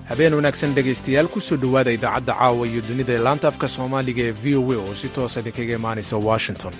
habeen wanaagsan dhegaystayaal kusoo dhowaada idaacadda caawa iyo dunida ee laanta afka soomaaliga ee v o a oo si toosa idinkaga imaanaysa washington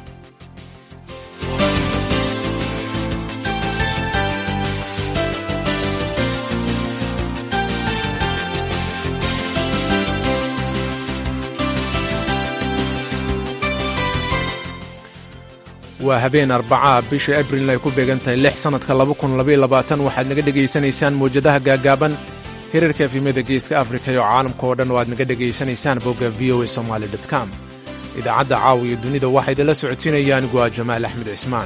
waa habeen arbacaha bisha abrilna ay ku beegan tahay lix sannadka waxaad naga dhegaysanaysaan mawjadaha gaagaaban hirarka efimyada geeska afrika iyo caalamka oo dhan oo aad naga dhegaysanaysaan bogga v o a somaali com idaacadda caawa iyo dunida waxaa idinla socotiinaya anigu ah jamaal axmed cismaan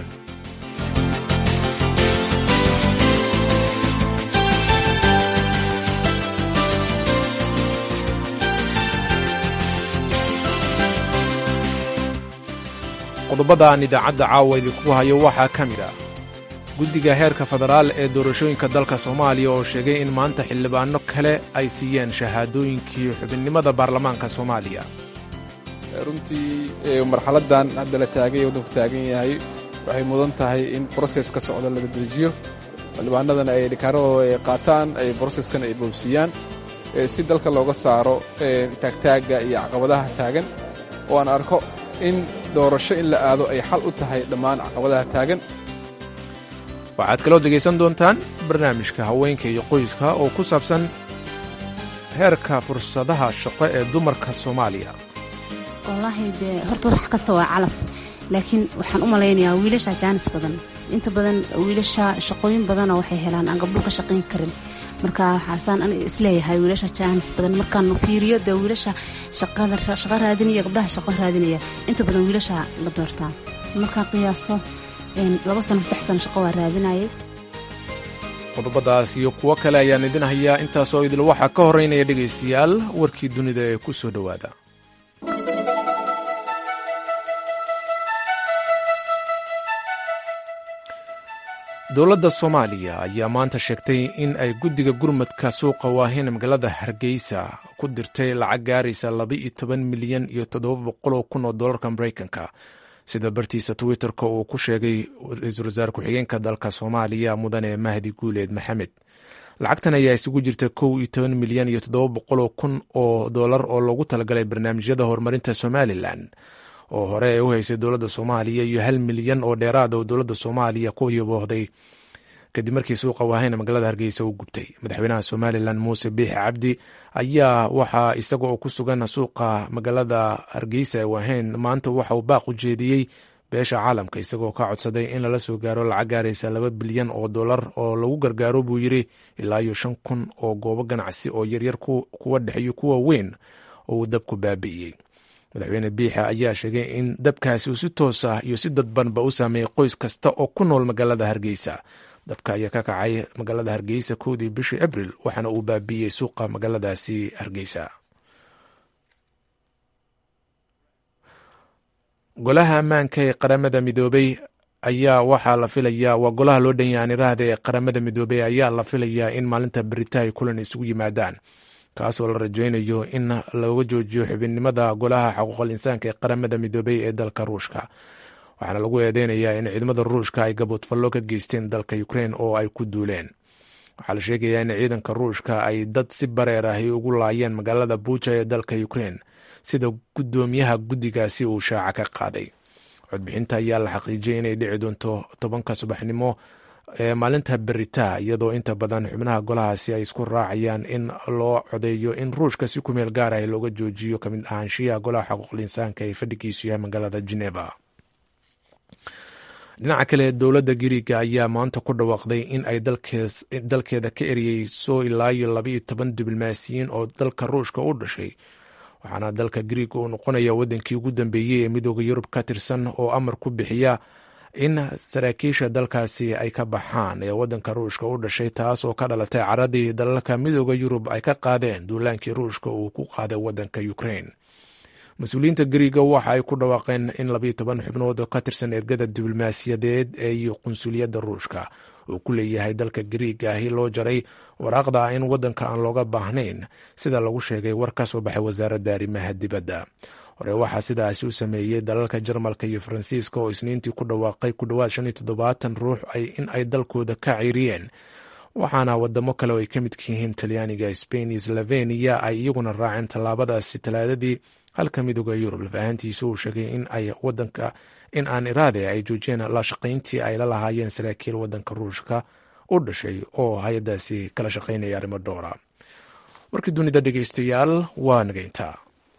qodobada aan idaacadda caawa idinku hayo waxaa ka mid ah guddiga heerka federaal ee doorashooyinka dalka soomaaliya oo sheegay in maanta xildhibaano kale ay siiyeen shahaadooyinkii xubinnimada baarlamaanka soomaaliya runtii marxaladan hadda la taagay waddanku taagan yahay waxay mudan tahay in broses ka socda laga dejiyo xildhibaanadana ay dhikaaradooda ay qaataan ay broseskan ay boobsiiyaan si dalka looga saaro taagtaagga iyo caqabadaha taagan oo aan arko in doorasho in la aado ay xal u tahay dhammaan caqabadaha taagan waxaad kaloo dhegaysan doontaan barnaamijka haweenka iyo qoyska oo ku saabsan heerka fursadaha shaqo ee dumarka soomaaliya wallaahi dee horta wax kasta waa calaf laakiin waxaan u malaynayaa wiilasha jaanis badan inta badan wiilasha shaqooyin badana waxay helaan aan gabdhuhu ka shaqayn karin marka waxaasaan aniga isleeyahay wiilasha jaanis badan markaan fiiriyo dee wiilasha shaqo raadinaya gabdhaha shaqo raadinaya inta badan wiilasha la doortaa markaan qiyaaso laba sano saddex sano shaqo waa raadinayay qodobadaas iyo kuwo kale ayaan idin hayaa intaasoo idil waxaa ka horraynaya dhegaystayaal warkii dunida ee ku soo dhowaada dowladda soomaaliya ayaa maanta sheegtay in ay guddiga gurmadka suuqa waahin magaalada hargeysa ku dirtay lacag gaaraysa laba-iyo toban milyan iyo toddoba boqoloo kun oo dollarka maraykanka sida bartiisa twitter-ka uu ku sheegay ra-iisul wasaare ku-xigeenka dalka soomaaliya mudane mahdi guuleed maxamed lacagtan ayaa isugu jirta kow iyo toban milyan iyo toddoba boqoloo kun oo dollar oo loogu talagalay barnaamijyada horumarinta somalilan oo hore ay u haysay dowladda soomaaliya iyo hal milyan oo dheeraada oo dowladda soomaaliya ku yaboohday kadib markii suuqa waahayna magaalada hargeysa u gubtay madaxweynaha somalilan muuse biixi cabdi ayaa waxaa isaga oo ku sugan suuqa magaalada hargeysa ee waahayn maanta waxa uu baaq u jeediyey beesha caalamka isagoo ka codsaday in lala soo gaaro lacag gaaraysa laba bilyan oo dollar oo lagu gargaaro buu yiri ilaa iyo shan kun oo goobo ganacsi oo yaryar kuwa dhexiyo kuwa weyn oo uu dabku baabi'iyey madaxweyne biixa ayaa sheegay in dabkaasi uu si toos ah iyo si dadbanba u saameeyey qoys kasta oo ku nool magaalada hargeysa dabka ayaa ka kacay magaalada hargeysa kowdii bishii abril waxaana uu baabiiyey suuqa magaaladaasi hargeysa golaha ammaanka ee qaramada midoobey ayaa waxaa la filayaa waa golaha loo dhanyaaniraahda ee qaramada midoobey ayaa la filayaa in maalinta berita ay kulan isugu yimaadaan kaasoo la rajaynayo in looga joojiyo xubinnimada golaha xuquuqal insaanka ee qaramada midoobey ee dalka ruushka waxaana lagu eedeynayaa in ciidamada ruushka ay gaboodfallo ka geysteen dalka ukrein oo ay ku duuleen waxaa la sheegayaa in ciidanka ruushka ay dad si bareer ahi ugu laayeen magaalada buuja ee dalka ukrein sida guddoomiyaha guddigaasi uu shaaca ka qaaday codbixinta ayaa la xaqiijiyay inay dhici doonto tobanka subaxnimo ee maalinta berita iyadoo inta badan xubnaha golahaasi ay isku raacayaan in loo codeeyo in ruushka si kumeel gaar ah looga joojiyo kamid ahaanshiyaha golaha xuquuqul insaanka ee fadhigiisu yahay magaalada geneva dhinaca kale dowladda giriiga ayaa maanta ku dhawaaqday in ay dalkeeda ka eriyeyso ilaa iyo labaiyo toban diblomaasiyiin oo dalka ruushka u dhashay waxaana dalka giriiga uu noqonaya wadankii ugu dambeeyey ee midooda yurub ka tirsan oo amar ku bixiya in saraakiisha dalkaasi ay ka baxaan ee wadanka ruushka u dhashay taas oo ka dhalatay caradii dalalka midooda yurub ay ka qaadeen duulaankii ruushka uu ku qaaday wadanka ukrain mas-uuliyiinta gariiga waxa ay ku dhawaaqeen in labayo toban xubnood oo ka tirsan ergada diblomaasiyadeed ee qunsuliyadda ruushka uu ku leeyahay dalka gariiga ahi loo jaray waraaqda in wadanka aan looga baahnayn sida lagu sheegay war ka soo baxay wasaaradda arrimaha dibadda hore waxaa sidaasi u sameeyey dalalka jarmalka iyo faransiiska oo isniintii ku dhawaaqay ku dhowaad shan iyo toddobaatan ruux in ay dalkooda ka ciiriyeen waxaana wadamo kale oo ay ka midka yihiin talyaaniga spain iyo slovenia ay iyaguna raaceen tallaabadaasi talaadadii halka midooda yurub lafahantiisa uu sheegay in ay wadanka in aan iraade ay joojiyeen la shaqayntii ay la lahaayeen saraakiil wadanka ruushka u dhashay oo hay-adaasi kala shaqaynaya arrimo dhowra warkii dunida dhegeystayaal waa nageyntaa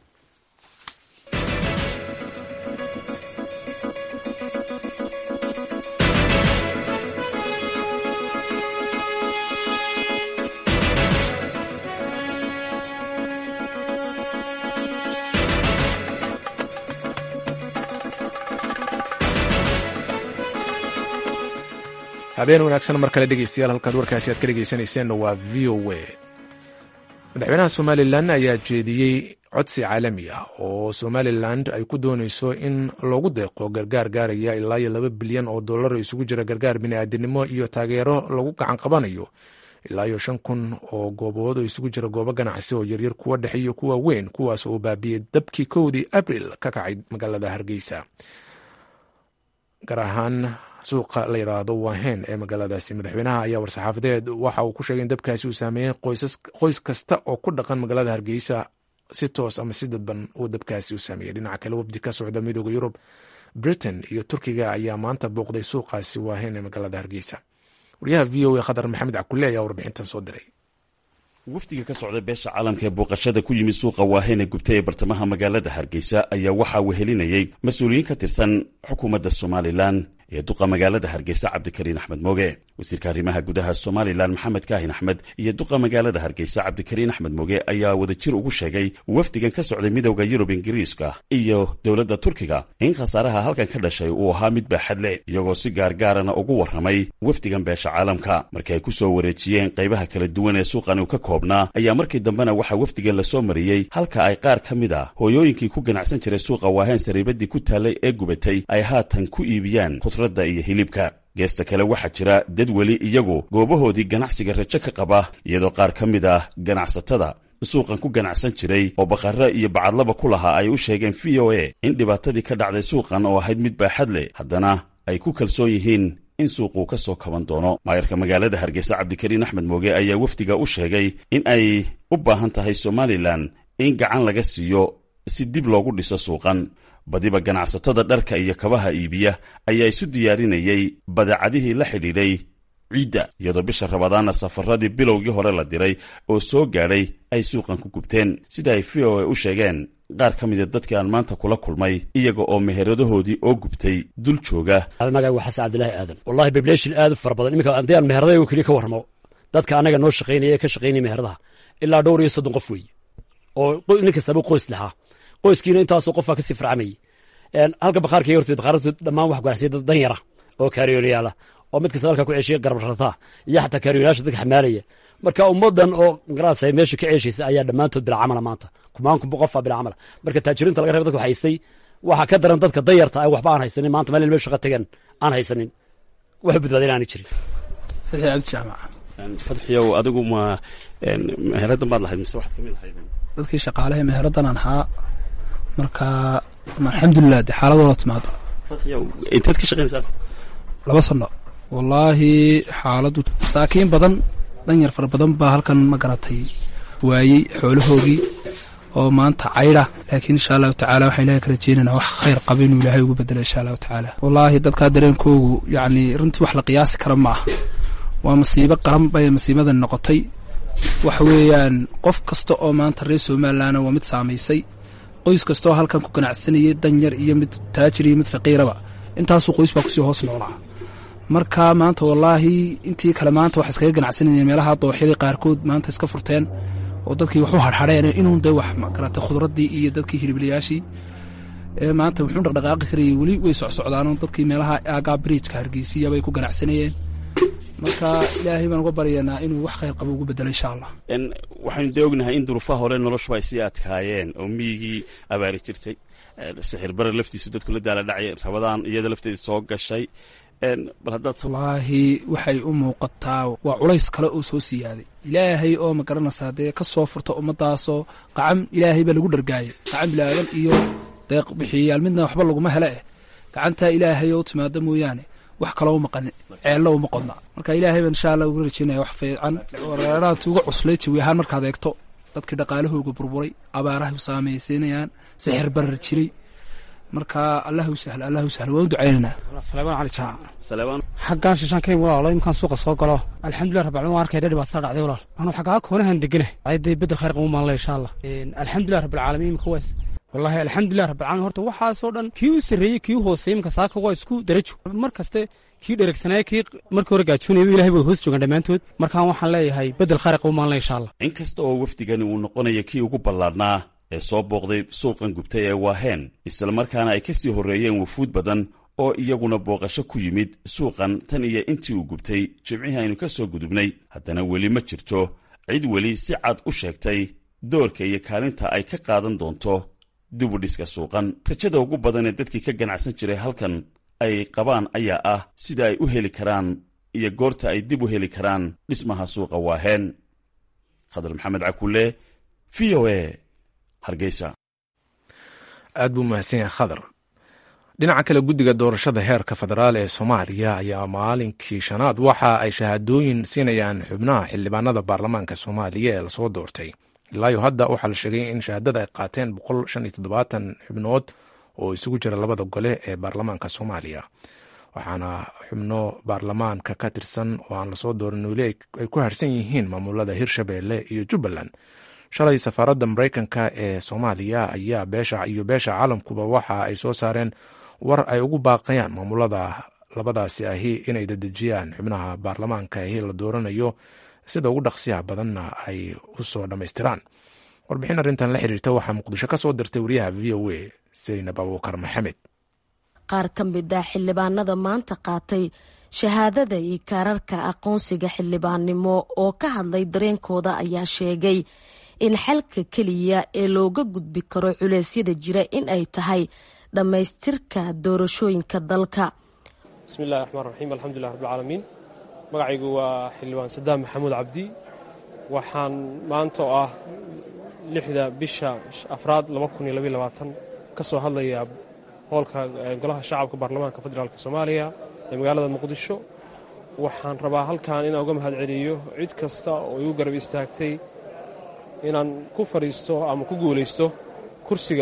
habeen wanaagsan mar kale dhegeystayaal halkaad warkaasi aad ka dhegeysaneyseen waa v o a madaxweynaha somalilan ayaa jeediyey codsi caalami ah oo somalilan ay ku dooneyso in loogu deeqo gargaar gaaraya ilaa iyo laba bilyan oo dollar isugu jira gargaar bini'aadanimo iyo taageero lagu gacan qabanayo ilaa iyo shan kun oo goobood oo isugu jira goobo ganacsi oo yaryar kuwa dhexe iyo kuwa weyn kuwaas oo baabiyey dabkii kowdii abril ka kacay magaalada hargeysa gaar ahaan suuqa la yidhaahdo wahen ee magaaladaasi madaxweynaha ayaa war-saxaafadeed waxa uu ku sheegay in dabkaasi uu saameeyey qoys kasta oo ku dhaqan magaalada hargeysa si toos ama si dadban uu dabkaasi u saameeyey dhinaca kale wafdi ka socda midooda yurub britain iyo turkiga ayaa maanta booqday suuqaasi wahen ee magaalada hargeysa wariyaha v o a khadar maxamed cakule ayaa warbixintan soo diray wafdiga ka socda beesha caalamka ee booqashada ku yimid suuqa waaheen ee gubtay ee bartamaha magaalada hargeysa ayaa waxaa wehelinayey mas-uuliyiin ka tirsan xukuumadda somalilan ee duqa magaalada hargeysa cabdikariin axmed mooge wasiirka arrimaha gudaha somalilan maxamed kaahin axmed iyo duqa magaalada hargeysa cabdikariin axmed mooge ayaa wadajir ugu sheegay wafdigan ka socday midowda yurub ingiriiska iyo dowladda turkiga in khasaaraha halkan ka dhashay uu ahaa mid baaxad leh iyagoo si gaargaarana ugu warramay wafdigan beesha caalamka markii ay ku soo wareejiyeen qaybaha kala duwan ee suuqan uu ka koobnaa ayaa markii dambena waxaa wafdigan lasoo mariyey halka ay qaar ka mid ah hooyooyinkii ku ganacsan jiray suuqa waaheen sariibadii ku taallay ee gubatay ay haatan ku iibiyaan khudradda iyo hilibka geesta kale waxaa jira dad weli iyagu goobahoodii ganacsiga rajo ka qaba iyadoo qaar ka mid ah ganacsatada suuqan ku ganacsan jiray oo bakharre iyo bacadlaba ku lahaa ay u sheegeen v o a in dhibaatadii ka dhacday suuqan oo ahayd mid baaxad leh haddana ay ku kalsoon yihiin in suuquu ka soo kaban doono maayarka magaalada hargeysa cabdikariin axmed mooge ayaa wafdiga u sheegay in ay u baahan tahay somalilan in gacan laga siiyo si dib loogu dhiso suuqan badiba ganacsatada dharka iyo kabaha iibiya ayaa isu diyaarinayay badeecadihii la xidhiidhay ciidda iyadoo bisha rabadaana safaradii bilowgii hore la diray oo soo gaadhay ay suuqan ku gubteen sida ay v o a u sheegeen qaar ka mida dadkii aan maanta kula kulmay iyaga oo meheradahoodii oo gubtay dul jooga magaga waa xasan cabdilaahi aadan wallahi bableeshin aad u fara badan iminka haddii aan meheradayo keliya ka warramo dadka annaga noo shaqaynaya ee ka shaqaynaya meheradaha ilaa dhowr iyo soddon qof weeye oo nin kastaba qoys lahaa qoyskiina intaasoo qofaa kasii farcamayay halka bakhaarka horteed bakhaartu dhammaan wax ganacsiya dad dan yara oo kaariyoolayaala oo mid kasta halkaa ku ceeshiya garbarrataa iyo xataa kaariyoolayaasha dadka xamaalaya marka ummaddan oo garaasa meesha ka ceeshaysa ayaa dhammaantood bila camala maanta kumaan qofaa bila camala marka taajiriinta laga reeba dadka haystay waxaa ka daran dadka danyarta ay waxba aan haysanin maanta meel meel shaqa tagan aan haysanin waxu badbaadin aani jirin fatxi cabdi jaamac fadxiyow adigu ma meheraddan baad lahayd mise waxaad ka mid ahayd dadkii shaqaalaha meheraddan aan ahaa marka alxamdulilah de xaaladooda timaado fadxiyow inteed ka shaqaynaysaa laba sano wallaahi xaaladdu masaakiin badan danyar fara badan baa halkan ma garatay waayey xoolahoogii oo maanta caydha laakiin insha allahu tacala waxaan ilahay ka rajeynayna wax khayr qaba inuu ilaahay ugu bedelo insha allahu tacaala wallaahi dadkaa dareenkoogu yacni runtii wax la qiyaasi kara ma aha waa masiibo qaran bay masiibadan noqotay waxa weeyaan qof kasta oo maanta reer somalilandna waa mid saamaysay qoys kastaoo halkan ku ganacsanayay danyar iyo mid taajir iyo mid faqiiraba intaasuu qoys baa kusii hoos noolaa marka maanta wallaahi intii kale maanta wax iskaga ganacsanayeen meelaha dooxyadii qaarkood maanta iska furteen oo dadkii waxu harhadheen inuun dee wax magarata khudraddii iyo dadkii hilibliyaashii maanta wuxuu dhaqdhaqaaqi karayay weli way socsocdaanoo dadkii meelaha aagaa bridjka hargeysiya bay ku ganacsanayeen marka ilaahay baan uga baryaynaa inuu wax khayr qabo ugu bedelo insha allah waxaynu dee ognahay in duruufaha hore noloshuba ay sii adkaayeen oo miyigii abaari jirtay sixir bare laftiisu dadku la daala dhacay rabadaan iyada lafteeda soo gashay bal haddaad wallaahi waxay u muuqataa waa culays kale oo soo siyaaday ilaahay oo ma garanaysaa dee ka soo furta ummadaasoo qacam ilaahay baa lagu dhargaayay qacam bilaadan iyo deeq bixiyayaal midna waxba laguma hele eh gacantaa ilaahay oo timaado mooyaane wax kaloo u maqanin ceello uma qodna marka ilaahay baan insha allah uga rajeynaya wax fiican wareeraha tuuga cuslay jawi ahaan markaad eegto dadkii dhaqaalahooga burburay abaaraha u saamaysiinayaan sixir barar jiray marka allahu sahlo allahu sahlo waan u ducaynaynaa salebaan cali jaac xaggaan shishaan ka imi walaalo imkaan suuqa soo galo alxamdulilah rabbil caalamiin waan arkaya dhibaatada dhacday walaal anuu xaggaa koonahan degana ayday bedel khayr qabu maanle insha allah alxamdulilah rabbil caalamiin imika waas wallahi alxamdulilah rabbil caalamiin horta waxaasoo dhan kii u sarreeyey kii u hooseeyey imika saaka waa isku darajo mar kaste kii dheregsanaya kii markii hore gaajoonayay ilahay bay hoos joogaan dhammaantood markaan waxaan leeyahay bedel khayr qabu maanle insha allah in kasta oo wafdigani uu noqonayo kii ugu ballaadhnaa ee soo booqday suuqan gubtay ee waaheen islamarkaana ay ka sii horreeyeen wufuud badan oo iyaguna booqasho ku yimid suuqan tan iyo intii uu gubtay jimcihii aynu ka soo gudubnay haddana weli ma jirto cid weli si cad u sheegtay doorka iyo kaalinta ay ka qaadan doonto dibudhiska suuqan rajada ugu badan ee dadkii ka ganacsan jiray halkan ay qabaan ayaa ah sida ay u heli karaan iyo goorta ay dib u heli karaan dhismaha suuqa waaheen khadar maxamed cakulle v o e hargeysa aad buu mahadsan yahay khadar dhinaca kale guddiga doorashada heerka federaal ee soomaaliya ayaa maalinkii shanaad waxa ay shahaadooyin siinayaan xubnaha xildhibaanada baarlamaanka soomaaliya ee lasoo doortay ilaayo hadda waxaa la sheegay in shahaadada ay qaateen xubnood oo isugu jira labada gole ee baarlamaanka soomaaliya waxaana xubno baarlamaanka ka tirsan oo aan lasoo doorin weli ay ku harsan yihiin maamulada hirshabeelle iyo jubbaland shalay safaaradda mareykanka ee soomaaliya ayaa beesha iyo beesha caalamkuba waxa ay soo saareen war ay ugu baaqayaan maamulada labadaasi ahi inay dedejiyaan xubnaha baarlamaanka ahi la dooranayo sida ugu dhaqsiyaha badanna ay u soo dhammaystiraan warbixin arrintan la xiriirta waxaa muqdisho ka soo dirtay wariyaha v o a saynab abuukar maxamed qaar ka mid ah xildhibaanada maanta qaatay shahaadada iyo kaararka aqoonsiga xildhibaannimo oo ka hadlay dareenkooda ayaa sheegay in xalka keliya ee looga gudbi karo culeysyada jira in ay tahay dhammaystirka doorashooyinka dalka bismillahi raxmaan raxiim alxamdulilah rabbilcaalamiin magacaygu waa xildhibaan sadaam maxamuud cabdi waxaan maanta oo ah lixda bisha afraad ka soo hadlayaa hoolka golaha shacabka baarlamaanka federaalk soomaaliya ee magaalada muqdisho waxaan rabaa halkan inaan uga mahad celiyo cid kasta oo igu garab istaagtay inaan ku fadhiisto ama ku guulaysto kursiga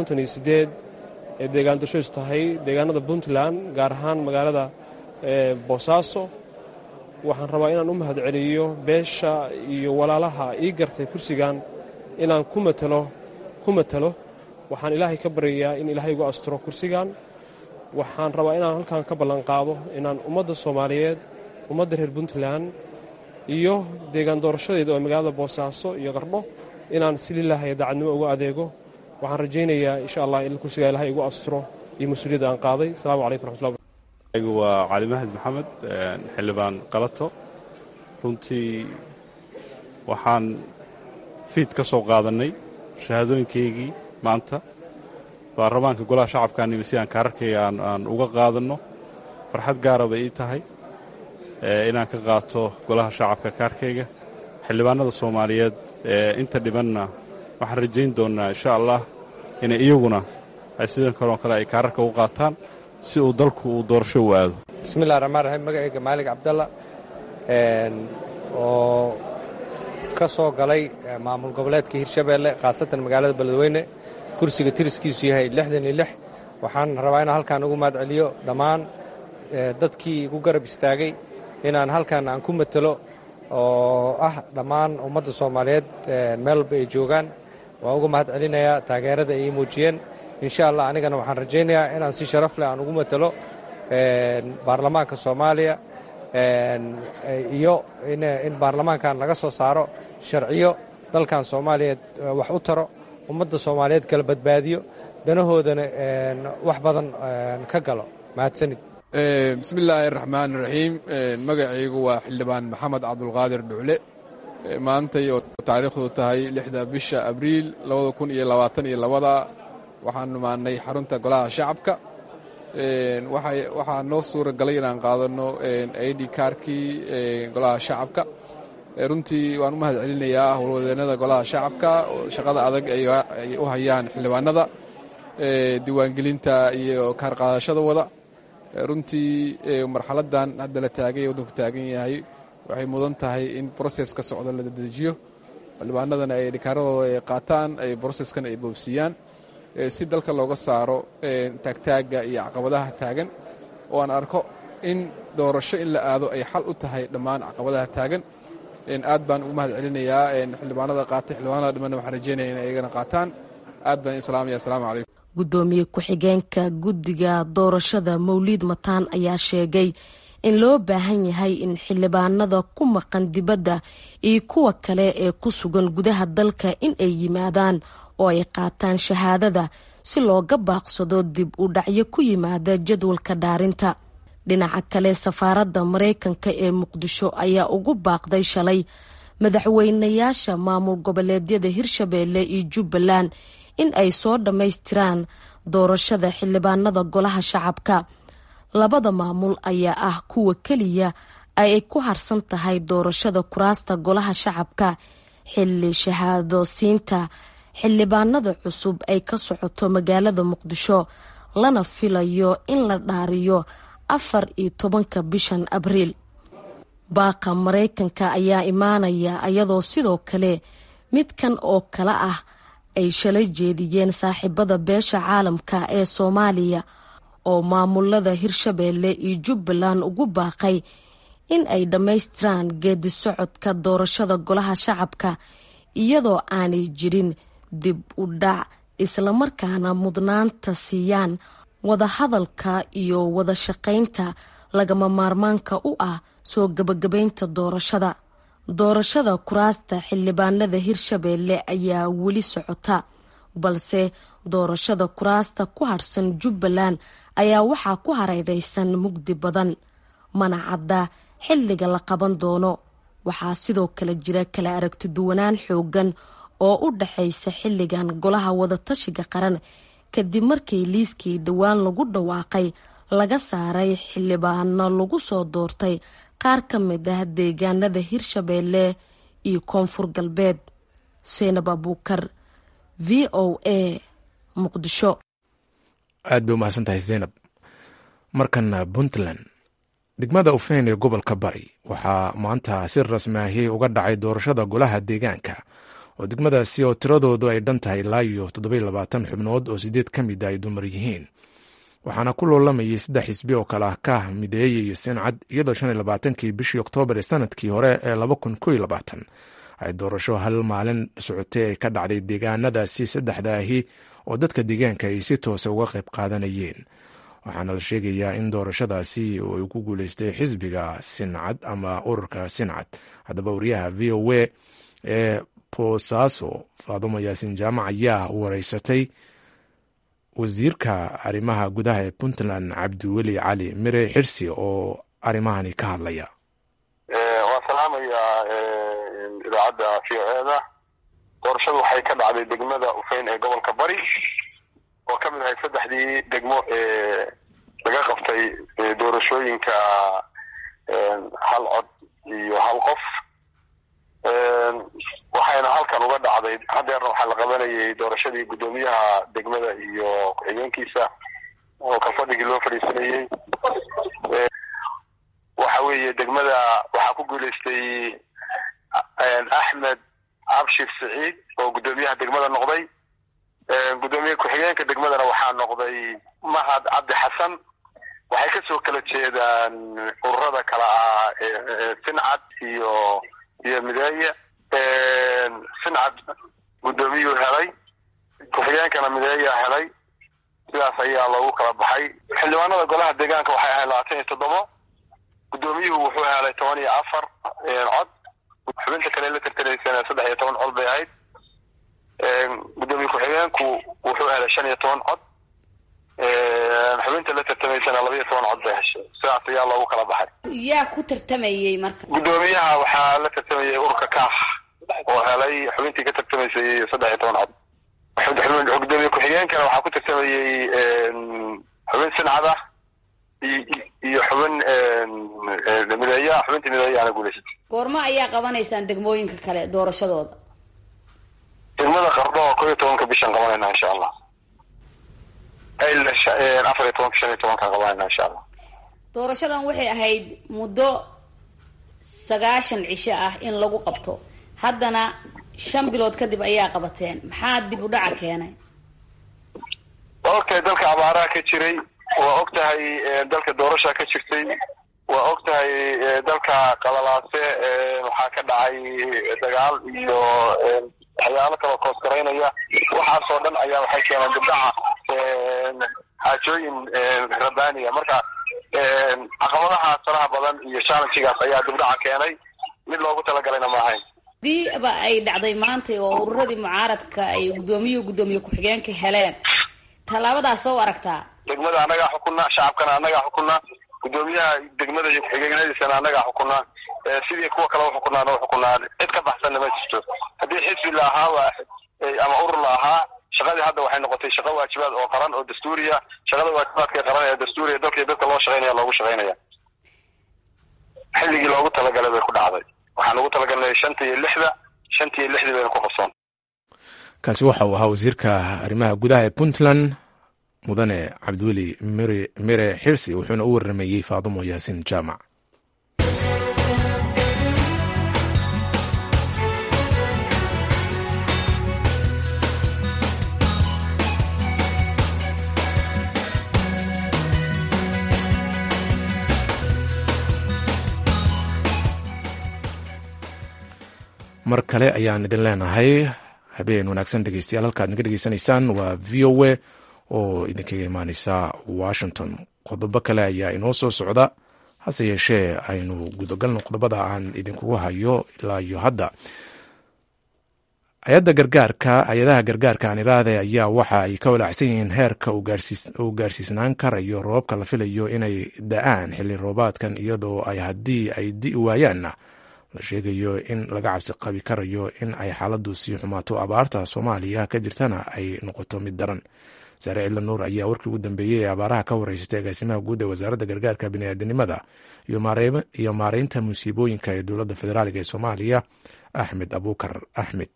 ee deegaan doorshadiisu tahay deegaanada puntland gaar ahaan magaalada boosaaso waxaan rabaa inaan u mahad celiyo beesha iyo walaalaha ii gartay kursigan inaan ku matalo ku matalo waxaan ilaahay ka baryayaa in ilaahay igu asturo kursigan waxaan rabaa inaan halkan ka ballanqaado inaan ummadda soomaaliyeed ummadda reer puntland iyo deegaan doorashadeeda oo magaalada boosaaso iyo qardho inaan si lilaahay daacadnimo uga adeego waxaan rajaynayaa insha allah in kursigaa ilahay igu asturo iyo mas-uuliyadda aan qaaday asalamu calaykum raxmatullah anigu waa cali mahad maxamed xildhibaan qalato runtii waxaan fiid ka soo qaadannay shahaadooyinkaygii maanta baarlamaanka golaha shacabkaanimi si aan kaararkayga aan uga qaadanno farxad gaara bay ii tahay inaan ka qaato golaha shacabka kaarkayga xildhibaanada soomaaliyeed inta dhibanna waxaan rajayn doonnaa insha allah inay iyaguna ay sidan kaloo kale ay kaararka u qaataan si uu dalku uu doorasho u aado bismillahi raxmaan raxiim magacayga maalig cabdalla oo ka soo galay maamul goboleedka hirshabeelle khaasatan magaalada beledweyne kursiga tiriskiisu yahay lixdan iyo lix waxaan rabaa inaan halkaan ugu mahad celiyo dhammaan dadkii igu garab istaagay inaan halkaan aan ku matelo oo ah dhammaan ummadda soomaaliyeed meel walba ay joogaan waan uga mahad celinayaa taageerada ay ii muujiyeen insha allah anigana waxaan rajaynayaa inaan si sharaf leh aan ugu matelo baarlamaanka soomaaliya iyo in baarlamaankan laga soo saaro sharciyo dalkan soomaaliyeed wax u taro ummadda soomaaliyeed kala badbaadiyo danahoodana wax badan ka galo mahadsanid bismi illaahi araxmaan iraxiim magacaygu waa xildhibaan maxamed cabdulqaadir dhucle maantay oo taariikhdu tahay lixda bisha abriil labada kun iyo labaatan iyo labada waxaan numaanay xarunta golaha shacabka waxaa noo suura galay inaan qaadano id kaarkii golaha shacabka runtii waan u mahad celinayaa howlwadeenada golaha shacabka shaqada adag ay u hayaan xildhibaanada diiwaangelinta iyo kaar qaadashada wada runtii marxaladan hadda la taagay ee waddanku taagan yahay waxay mudan tahay in broses ka socda la dedejiyo xildhibaanadana ay dhikaaradooda ay qaataan ay broseskan ay boobsiiyaan si dalka looga saaro taagtaagga iyo caqabadaha taagan oo aan arko in doorasho in la aado ay xal u tahay dhammaan caqabadaha taagan aad baan ugu mahad celinayaa xildhibaanada qaatay xildhibaanada dhimanna waxaan rajeynaya in ayagana qaataan aad baan islaamaya asalaamu calaykum gudoomiye ku-xigeenka guddiga doorashada mawliid mataan ayaa sheegay in loo baahan yahay in xildhibaanada ku maqan dibadda iyo kuwa kale ee ku sugan gudaha dalka in ay yimaadaan oo ay qaataan shahaadada si looga baaqsado dib u dhacyo ku yimaada jadwalka dhaarinta dhinaca kale safaaradda maraykanka ee muqdisho ayaa ugu baaqday shalay madaxweynayaasha maamul goboleedyada hirshabeelle iyo jubbaland in ay soo dhammaystiraan doorashada xildhibaanada golaha shacabka labada maamul ayaa ah kuwa keliya ay ku harsan tahay doorashada kuraasta golaha shacabka xilli shahaado siinta xildhibaanada cusub ay ka socoto magaalada muqdisho lana filayo in la dhaariyo afar iyo tobanka bishan abriil baaqa maraykanka ayaa imaanaya iyadoo sidoo kale midkan oo kale ah ay shalay jeediyeen saaxiibada beesha caalamka ee soomaaliya oo maamulada hirshabeelle iyo jubbaland ugu baaqay in ay dhammaystiraan geedi socodka doorashada golaha shacabka iyadoo aanay jirin dib u dhac islamarkaana mudnaanta siiyaan wadahadalka iyo wada shaqaynta lagama maarmaanka u ah soo gabagabaynta doorashada doorashada kuraasta xildhibaanada hirshabeelle ayaa weli socota balse doorashada kuraasta ku harsan jubbaland ayaa waxaa ku hareeraysan mugdi badan mana cadda xilliga la qaban doono waxaa sidoo kale jira kala aragti duwanaan xoogan oo u dhaxaysa xilligan golaha wadatashiga qaran kadib markii liiskii dhowaan lagu dhawaaqay laga saaray xildhibaano lagu soo doortay qaar ka mid ah deegaanada hirshabeelle iyo koonfur galbeed seenab abuukar v o a muqdisho aad bay umahadsan tahay zaynab markana puntland degmada ufeyn ee gobolka bari waxaa maanta si rasmi ahi uga dhacay doorashada golaha deegaanka oo degmadaasi oo tiradoodu ay dhan tahay ilaa iyo toddobaylabaatan xubnood oo sideed ka mid a ay dumar yihiin waxaana ku loolamayay saddex xisbi oo kale ah kaah mideeye iyo sincad iyadoo shan iyo labaatankii bishii oktoobar ee sanadkii hore ee laba kun ko iyo labaatan ay doorasho hal maalin socotay ay ka dhacday deegaanadaasi saddexda ahi oo dadka deegaanka ay si toosa uga qayb qaadanayeen waxaana la sheegayaa in doorashadaasi uu ku guuleystay xisbiga sincad ama ururka sincad haddaba wariyaha v o a ee boosaaso faadumo yaasin jaamac ayaa wareysatay wasiirka arrimaha gudaha ee puntland cabdiweli cali mire xirsi oo arrimahani ka hadlaya waan salaamayaa idaacadda v o eda doorashadu waxay ka dhacday degmada ufeyn ee gobolka bari oo ka mid ahay saddexdii degmo ee laga qabtay doorashooyinka hal cod iyo hal qof waxayna halkan uga dhacday hadeerna waxaa la qabanayay doorashadii guddoomiyaha degmada iyo ku-xigeenkiisa oo ka fadhigii loo fadhiisanayey waxa weeye degmada waxaa ku guuleystay axmed abshir saciid oo guddoomiyaha degmada noqday guddoomiye ku-xigeenka degmadana waxaa noqday mahad cabdi xasan waxay kasoo kala jeedaan ururada kale ah sincad iyo iyo mideeye sincad guddoomiyuu helay ku-xigeenkana mideeyaa helay sidaas ayaa loogu kala baxay xildhibaanada golaha deegaanka waxay ahayd labaatan iyo toddobo guddoomiyuhu wuxuu helay toban iyo afar cod xubinta kale la tartanaysana saddex iyo toban cod bay ahayd guddoomiye ku-xigeenku wuxuu helay shan iyo toban cod xubinta la tartamaysana laba iyo toban cod bay heshay sidaas ayaa loogu kala baxay yaa ku tartamayey marka guddoomiyaha waxaa la tartamayay ururka kaaf oo helay xubintii ka tartamaysay saddex iyo toban cod gudoomiye ku-xigeenkana waxaa ku tartamayey xubin sincad ah iyo xubin mideeya xubintii mideeyaana guuleysatay goormo ayaa qabanaysaan degmooyinka kale doorashadooda degmada qardho oo ko iyo tobanka bishan qabanayna insha allah afar iyo tobanka shan iyo tobankan qabanayna insha allah doorashadan waxay ahayd muddo sagaashan cisho ah in lagu qabto haddana shan bilood kadib ayaa qabateen maxaa dib u dhaca keenay okay dalka abaaraha ka jiray waa og tahay dalka doorasha ka jirtay waa og tahay dalka qalalaase waxaa ka dhacay dagaal iyo waxyaalo kaloo koosgaraynaya waxaasoo dhan ayaa waxay keeneen dibdhaca xaajooyin rabaniya marka caqabadahaas faraha badan iyo challengigaas ayaa dibdhaca keenay mid loogu talagalayna ma ahayn hadii ba ay dhacday maanta oo ururadii mucaaradka ay guddoomiye guddoomiye ku-xigeenka heleen tallaabadaas soo aragtaa degmada annagaa xukuna shacabkana annagaa xukuna guddoomiyaha degmada iyo ku-xigeenadiisana annagaa xukuna sidii kuwa kale uxukunaana uxukunaa cid ka baxsanna ma jirto haddii xisbi la ahaa ama urur la ahaa shaqadii hadda waxay noqotay shaqo waajibaad oo qaran oo dastuuriya shaqada waajibaadka qaran ee dastuuriya dalka iyo dadka loo shaqaynaya loogu shaqaynaya xilligii loogu talagalay bay ku dhacday waxaan ugu talagalnay shanta iyo lixda shanta iyo lixdii bayna ku qabsoon kaasi waxa uu ahaa wasiirka arrimaha gudaha ee puntland mudane cabdiweli mire mire xirsi wuxuuna u warrameeyey faadumo yaasiin jaamac mar kale ayaan idin leenahay habeen wanaagsan dhegeystayaal halkaad naga dhegeysanaysaan waa v o a oo idinkaga imaaneysa washington qodobo kale ayaa inoo soo socda hase yeeshee aynu gudagalno qodobada aan idinkugu hayo ilaa iyo hadda hay-adda gargaarka hay-adaha gargaarka aan iraahde ayaa waxa ay ka walaacsan yihiin heerka uu gaarsiisnaan karayo roobabka la filayo inay da-aan xilli roobaadkan iyadoo ay haddii ay di waayaanna la sheegayo in laga cabsi qabi karayo in ay xaaladdu sii xumaato abaarta soomaaliya ka jirtana ay noqoto mid daran saare cilla nuur ayaa warkii ugu dambeeyey ee abaaraha ka wareysatay agaasimaha guud ee wasaaradda gargaarka biniaadanimada iyo maareynta musiibooyinka ee dowladda federaaliga ee soomaaliya axmed abuukar axmed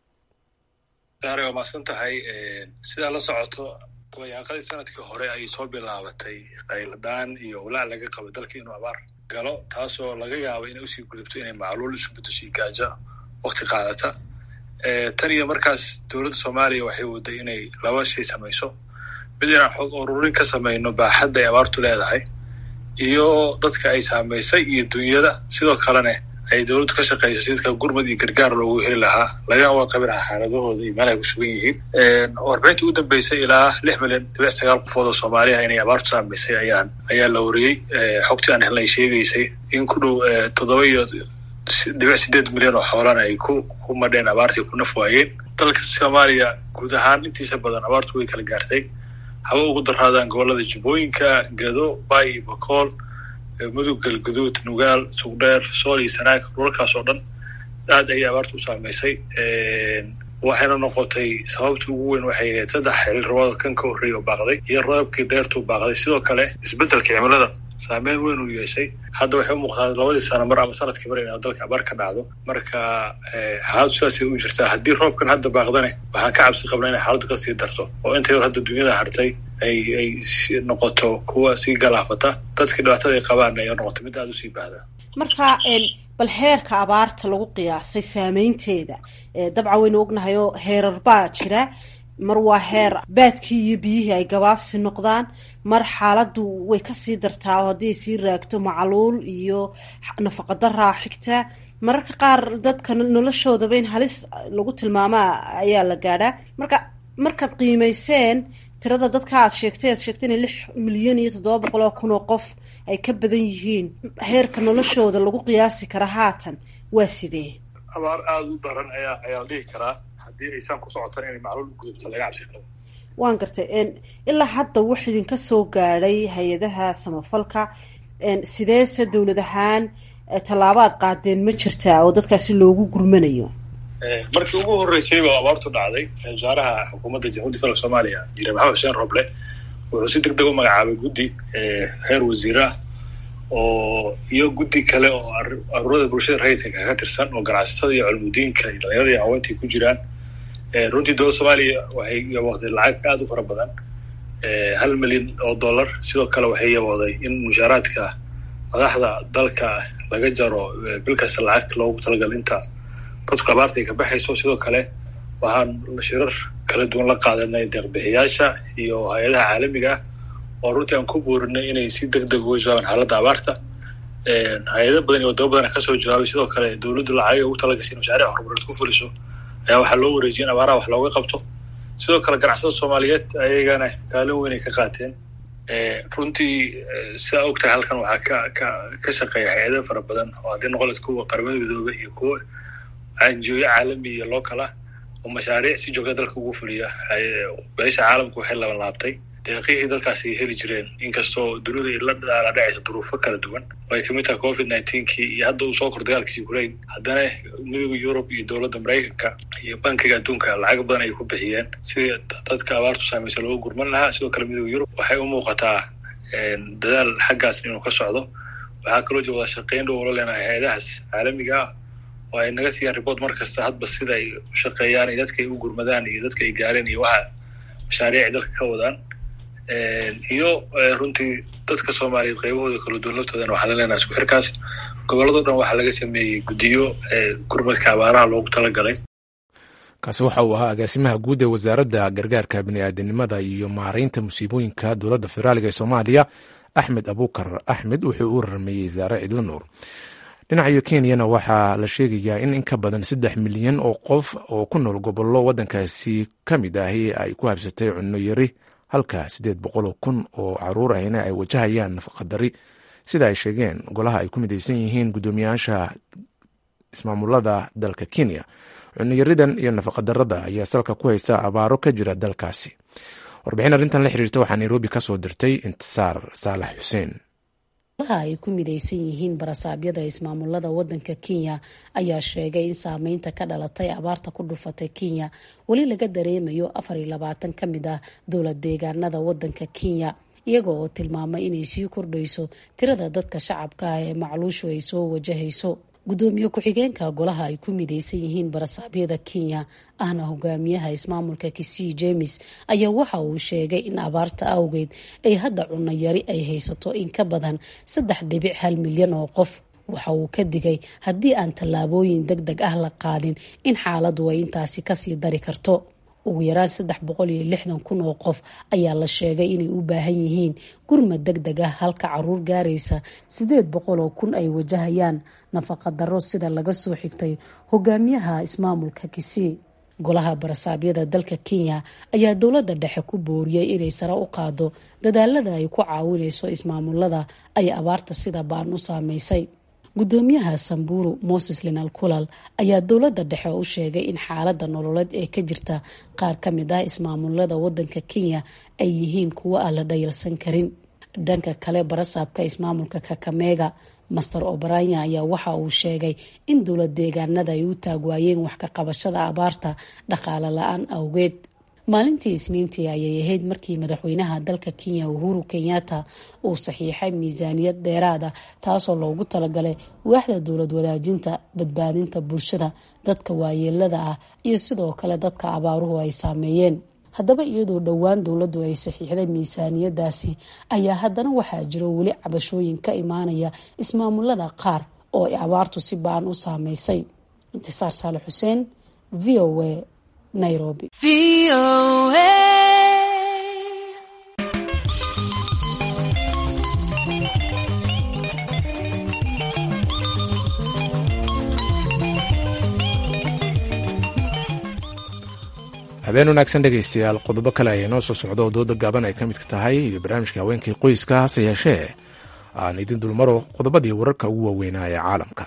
saare waa maadsan tahay sidaa la socoto dabayaaqadii sanadkii hore ayay soo bilaabatay qayladhaan iyo walaac laga qabo dalka inuu abaar galo taasoo laga yaabo inay usii gudubto inay macluul isu bedesho gaajo wakti qaadata tan iyo markaas dowladda soomaaliya waxay waday inay laba shay samayso mid inaan xog ururin ka samayno baaxadda ay abaartu leedahay iyo dadka ay saamaysay iyo dunyada sidoo kalena ay dowladdu ka shaqayso si dadka gurmad iyo gargaar loogu heli lahaa laga qabi lahaa xaaladahooda iyo meel ay ku sugan yihiin warbixintii ugu dambeysay ilaa lix milyan dhibic sagaal qofood oo soomaaliya inay abaartu saamaysay ayaan ayaa la wariyey xogtii aan helnay sheegaysay in ku dhow toddoba iyo dhibic sideed milyan oo xoolana ay ku ku madheen abaartii ku naf waayeen dalka soomaaliya guud ahaan intiisa badan abaartu way kala gaartay haba ugu daraadaan gobolada jubbooyinka gado bay iyo bakool mudug galguduud nugaal sugdheer sool iyo sanaag dhulalkaas oo dhan aad ayay abaartu u saamaysay waxayna noqotay sababtii ugu weyn waxay ahayd saddex xilli roobada kan ka horreeyay oo baaqday iyo roobkii deertuu baaqday sidoo kale isbeddelka cimilada saameyn weyn uu yeeshay hadda waxay u muuqdaa labadii sano mar ama sanadkii mar inaa dalka abaar ka dhacdo marka xaaladdu sidaasay u jirtaa haddii roobkan hadda baaqdane waxaan ka cabsi qabnaa inay xaaladdu kasii darto oo inta yar hadda dunyada hartay ay ay noqoto kuwa sii galaafata dadkii dhibaatada ay qabaan ay noqoto mid aada usii baahda marka bal heerka abaarta lagu qiyaasay saameynteeda dabcan waynu ognahay oo heerar baa jira mar waa heer baadkii iyo biyihii ay gabaabsi noqdaan mar xaaladdu way kasii dartaa oo haddii ay sii raagto macluul iyo nafaqadaraa xigta mararka qaar dadka noloshoodaba in halis lagu tilmaamaa ayaa la gaadhaa marka markaad qiimayseen tirada dadka aad sheegtay aad sheegtay inay lix milyan iyo toddoba boqol oo kun oo qof ay ka badan yihiin heerka noloshooda lagu qiyaasi kara haatan waa sidee abaar aada u daran ayaa ayaa la dhihi karaa haddii aysaan ku socotan inay macluul u gudubto laga cabsi qabo waan gartay ilaa hadda wax idinka soo gaadhay hay-adaha samafalka sideese dowlad ahaan tallaabaad qaadeen ma jirtaa oo dadkaasi loogu gurmanayo markii ugu horreysay baa abaartu dhacday wasaaraha xukuumadda jamhuuiyadda federaalk soomaaliya jire maxamed xuseen roble wuxuu si deg deg u magacaabay guddi heer wasiirah oo iyo guddi kale oo aruurada bulshada rayidka ka tirsan oo ganacsatada iyo culmudiinka iyo dhalinyarada iyo haweentii ku jiraan runtii dowladda soomaaliya waxay yaboohday lacag aada u fara badan hal milyan oo dollar sidoo kale waxay yaboohday in mushaaraadka madaxda dalka laga jaro bil kasta lacag loogu talagal inta dadku abaarta ay ka baxayso sidoo kale waxaan shirar kala duwan la qaadanay deeqbixiyaasha iyo hay-adaha caalamiga ah oo runtii aan ku boorinay inay si deg deg uga jawaabaan xaaladda abaarta hay-ado badan iyo wadamo badan kasoo jawaabay sidoo kale dowladdu lacagay ugu talagashay in mashaariic horumareed ku fuliso ayaa waxaa loo wareejiyay in abaaraha wax looga qabto sidoo kale ganacsada soomaaliyeed ayagana kaalin weyn ay ka qaateen runtii sidaa ogtahay halkan waxaa ka ka ka shaqeeya hay-ado fara badan oo haddii noqoleed kuwa qaramada midoobe iyo kuwa anjiooyo caalami iyo local ah oo mashaariic si joogta dalka ugu fuliya beesha caalamku waxay laban laabtay deeqihii dalkaas ay heli jireen inkastoo dunida ay la dhacayso duruufo kala duwan oo ay kamid tahay covid nineteenkii iyo hadda uu soo kor dagaalkii ukraine haddana midooda yurub iyo dowladda maraykanka iyo bankiga adduunka lacag badan ay ku bixiyeen sidii dadka abaartu saamaysa looga gurman lahaa sidoo kale midooda yurub waxay u muuqataa dadaal xaggaas inuu ka socdo waxaa kaloo jira wada shaqeyn dhow la leenahay hay-adahaas caalamiga ah oo ay naga siiyaan report mar kasta hadba sida ay u shaqeeyaan iyo dadka ay u gurmadaan iyo dadka ay gaareen iyo waxa mashaariic ay dalka ka wadaan iyo runtii dadka soomaaliyeed qaybahooda kala duwan laftoodana waxaa la leenahay isku xirkaas gobolladao dhan waxaa laga sameeyey guddiyo gurmadka abaaraha loogu talagalay kaasi waxa uu ahaa agaasimaha guud ee wasaaradda gargaarka bini'aadanimada iyo maaraynta musiibooyinka dowladda federaaliga ee soomaaliya axmed abuukar axmed wuxuu u rarmeeyey zaare cidlo nuur dhinaca kenyana waxaa la sheegayaa in in ka badan saddex milyan oo qof oo ku nool gobollo waddankaasi ka mid ahi ay ku habsatay cunno yari halka siddeed boqoloo kun oo caruur ahina ay wajahayaan nafaqadari sida ay sheegeen golaha ay ku midaysan yihiin guddoomiyaasha ismaamulada dalka kenya cunnoyaridan iyo nafaqadarada ayaa salka ku haysta abaaro ka jira dalkaasi warbixin arrintan la xiriirta waxaa nairobi ka soo dirtay intisaar saalax xuseen golaha ay ku midaysan yihiin barasaabyada ismaamulada wadanka kenya ayaa sheegay in saameynta ka dhalatay abaarta ku dhufatay kenya weli laga dareemayo afar iyo labaatan ka mid ah dowlad deegaanada wadanka kenya iyaga oo tilmaamay inay sii kordhayso tirada dadka shacabka ah ee macluushu ay soo wajahayso gudoomiye ku-xigeenka golaha ay ku midaysan yihiin barasaabyada kenya ahna hogaamiyaha ismaamulka kisii jemes ayaa waxa uu sheegay in abaarta awgeed ay hadda cunno yari ay haysato in ka badan saddex dhibic hal milyan oo qof waxa uu ka digay haddii aan tallaabooyin deg deg ah la qaadin in xaaladdu ay intaasi kasii dari karto ugu yaraan saddex boqol iyo lixdan kun oo qof ayaa la sheegay inay u baahan yihiin gurmad deg deg ah halka caruur gaaraysa sideed boqol oo kun ay wajahayaan nafaqa darro sida laga soo xigtay hogaamiyaha ismaamulka kisii golaha barasaabyada dalka kenya ayaa dowladda dhexe ku booriyey inay sare u qaado dadaalada ay ku caawinayso ismaamulada ay abaarta sida baan u saameysay gudoomiyaha samburu moses linal kulal ayaa dowladda dhexe u sheegay in xaalada nololeed ee ka jirta qaar ka mid ah ismaamulada wadanka kenya ay yihiin kuwo aan la dhayalsan karin dhanka kale barasaabka ismaamulka kakamega master obranya ayaa waxa uu sheegay in dowlad deegaanada ay u taagwaayeen wax ka qabashada abaarta dhaqaale la-aan awgeed maalintii isniintii ayay ahayd markii madaxweynaha dalka kenya uhuru kenyatta uu saxiixay miisaaniyad dheeraad ah taasoo loogu talagalay waaxda dowlad wadaajinta badbaadinta bulshada dadka waayeelada ah iyo sidoo kale dadka abaaruhu ay saameeyeen haddaba iyadoo dhowaan dowladdu ay saxiixday miisaaniyadaasi ayaa haddana waxaa jiro weli cabashooyin ka imaanaya ismaamulada qaar oo ay abaartu si ba-an u saameysay intisaar saale xuseen v o a nairobi habeen wanaagsan dhegaystayaal qodobo kale ayaa noo soo socda oo dooda gaaban ay ka midka tahay iyo barnaamijka haweenkii qoyska hase yeeshee aan idin dulmaro qodobadii wararka ugu waaweynaa ee caalamka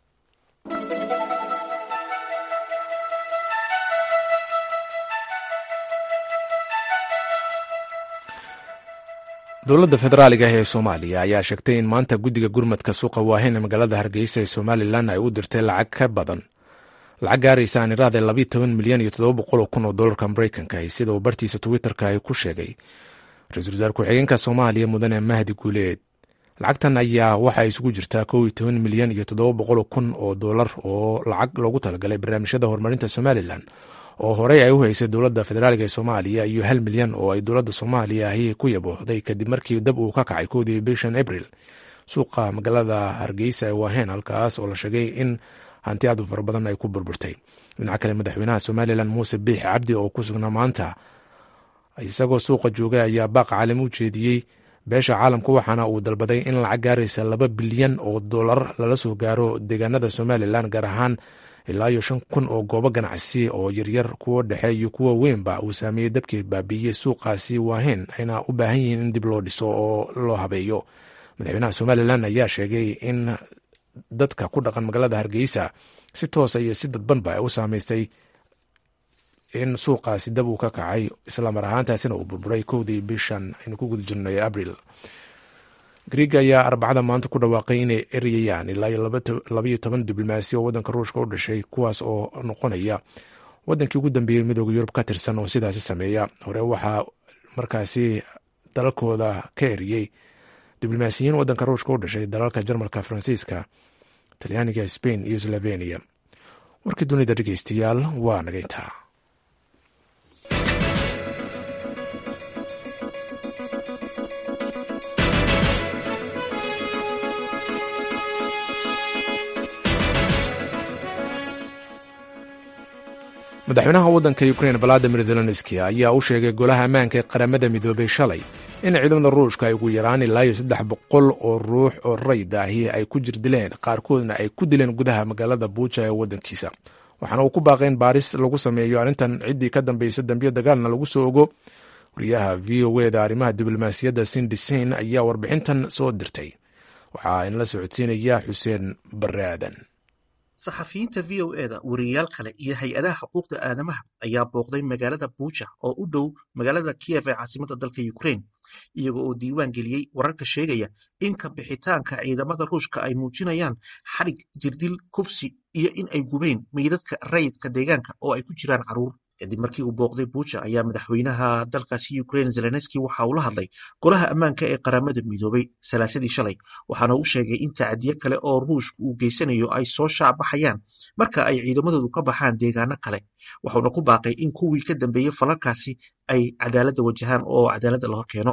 dowladda federaaliga ee soomaaliya ayaa sheegtay in maanta guddiga gurmadka suuqa waahen ee magaalada hargeysa ee somalilan ay u dirtay lacag ka badan lacag gaaraysa aan iraade labayo toban milyan iyo toddoba boqol oo kun oo dollarka mareykanka sida uu bartiisa twitterka ay ku sheegay ra-iisul wasaar ku-xigeenka soomaaliya mudane mahdi guuleed lacagtan ayaa waxa ay isugu jirtaa kow iyo toban milyan iyo toddoba boqol kun oo dollar oo lacag loogu talagalay barnaamijyada horumarinta somalilan oo horey ay u haysay dowladda federaaliga ee soomaaliya iyo hal milyan oo ay dowladda soomaaliya ahi ku yaboohday kadib markii dab uu ka kacay koodii bishan abril suuqa magaalada hargeysa ee waaheen halkaas oo la sheegay in hanti aad u fara badan ay ku burburtay dhinaca kale madaxweynaha somalilan muuse biix cabdi oo ku sugnaa maanta isagoo suuqa joogay ayaa baaq caalami u jeediyey beesha caalamka waxaana uu dalbaday in lacag gaaraysa laba bilyan oo dollar lala soo gaaro deegaanada somalilan gaar ahaan ilaa iyo shan kun oo goobo ganacsi oo yaryar kuwo dhexe iyo kuwa weynba uu saameeyey dabkii baabiiyey suuqaasi waaheen ayna u baahan yihiin in dib loo dhiso oo loo habeeyo madaxweynaha somalilan ayaa sheegay in dadka ku dhaqan magaalada hargeysa si toosa iyo si dadbanba ay u saameysay in suuqaasi dab uu ka kacay islamar ahaantaasina uu burburay kowdii bishan aynu ku guda jirnay abril griega ayaa arbacada maanta ku dhawaaqay inay eryayaan ilaa iyo labaiyo toban diblomaasi oo waddanka ruushka u dhashay kuwaas oo noqonaya waddankii ugu dambeeyey midooda yurub ka tirsan oo sidaasi sameeya hore waxaa markaasi dalalkooda ka eriyey diblomaasiyiin waddanka ruushka u dhashay dalalka jarmalka faransiiska talyaaniga spain iyo slovenia warkii dunida dhegeystayaal waa nagayntaa madaxweynaha waddanka ukrein valadimir zelenski ayaa u sheegay golaha ammaanka ee qaramada midoobay shalay in ciidamada ruushka ay ugu yaraan ilaa iyo saddex boqol oo ruux oo rayd ahi ay ku jir dileen qaarkoodna ay ku dileen gudaha magaalada buuja ee waddankiisa waxaana uu ku baaqay in baaris lagu sameeyo arrintan ciddii ka dambaysa dambiyo dagaalna lagu soo ogo wariyaha v o eda arrimaha diblomaasiyadda sindisain ayaa warbixintan soo dirtay waxaa inala socodsiinaya xuseen bare aadan saxafiyiinta v o eda wariyayaal kale iyo hay-adaha xuquuqda aadamaha ayaa booqday magaalada buuja oo u dhow magaalada kiyef ee caasimadda dalka ukrein iyaga oo diiwaan geliyey wararka sheegaya in ka bixitaanka ciidamada ruushka ay muujinayaan xadhig jirdil kufsi iyo in ay gubeen meydadka rayidka deegaanka oo ay ku jiraan caruur kadib markii uu booqday buuja ayaa madaxweynaha dalkaasi ukrein zelenski waxa uu la hadlay golaha ammaanka ee qaramada midoobay salaasadii shalay waxaana uu sheegay in tacadiyo kale oo ruushka uu geysanayo ay soo shaacbaxayaan marka ay ciidamadoodu ka baxaan deegaano kale waxauna ku baaqay in kuwii ka dambeeyey falalkaasi ay cadaaladda wajahaan oo cadaaladda la hor keeno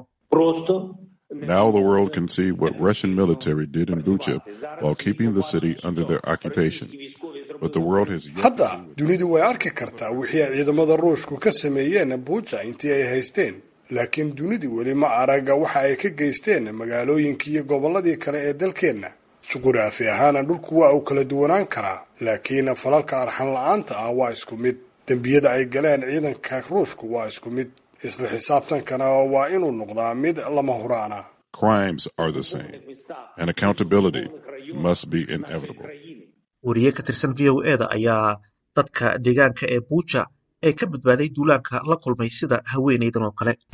Now the world can see what Russian military did in Bucha while keeping the city under their occupation. But the world has yet hadda dunidu way arki kartaa wixii ay ciidamada ruushku ka sameeyeen buuja intii ay haysteen laakiin dunidu weli ma araga waxa ay ka geysteen magaalooyinkii iyo gobolladii kale ee dalkeenna juquraafi ahaana dhulku waa uu kala duwanaan karaa laakiin falalka arxan la-aanta ah waa isku mid dembiyada ay galeen ciidanka ruushku waa isku mid isla xisaabtankana waa inuu noqdaa mid lama huraana crimes are the same, and accountability must be inevitable. wariye ka tirsan v o eda ayaa dadka deegaanka ee buuja ee ka badbaaday duulaanka la kulmay sida haweenaydan oo kale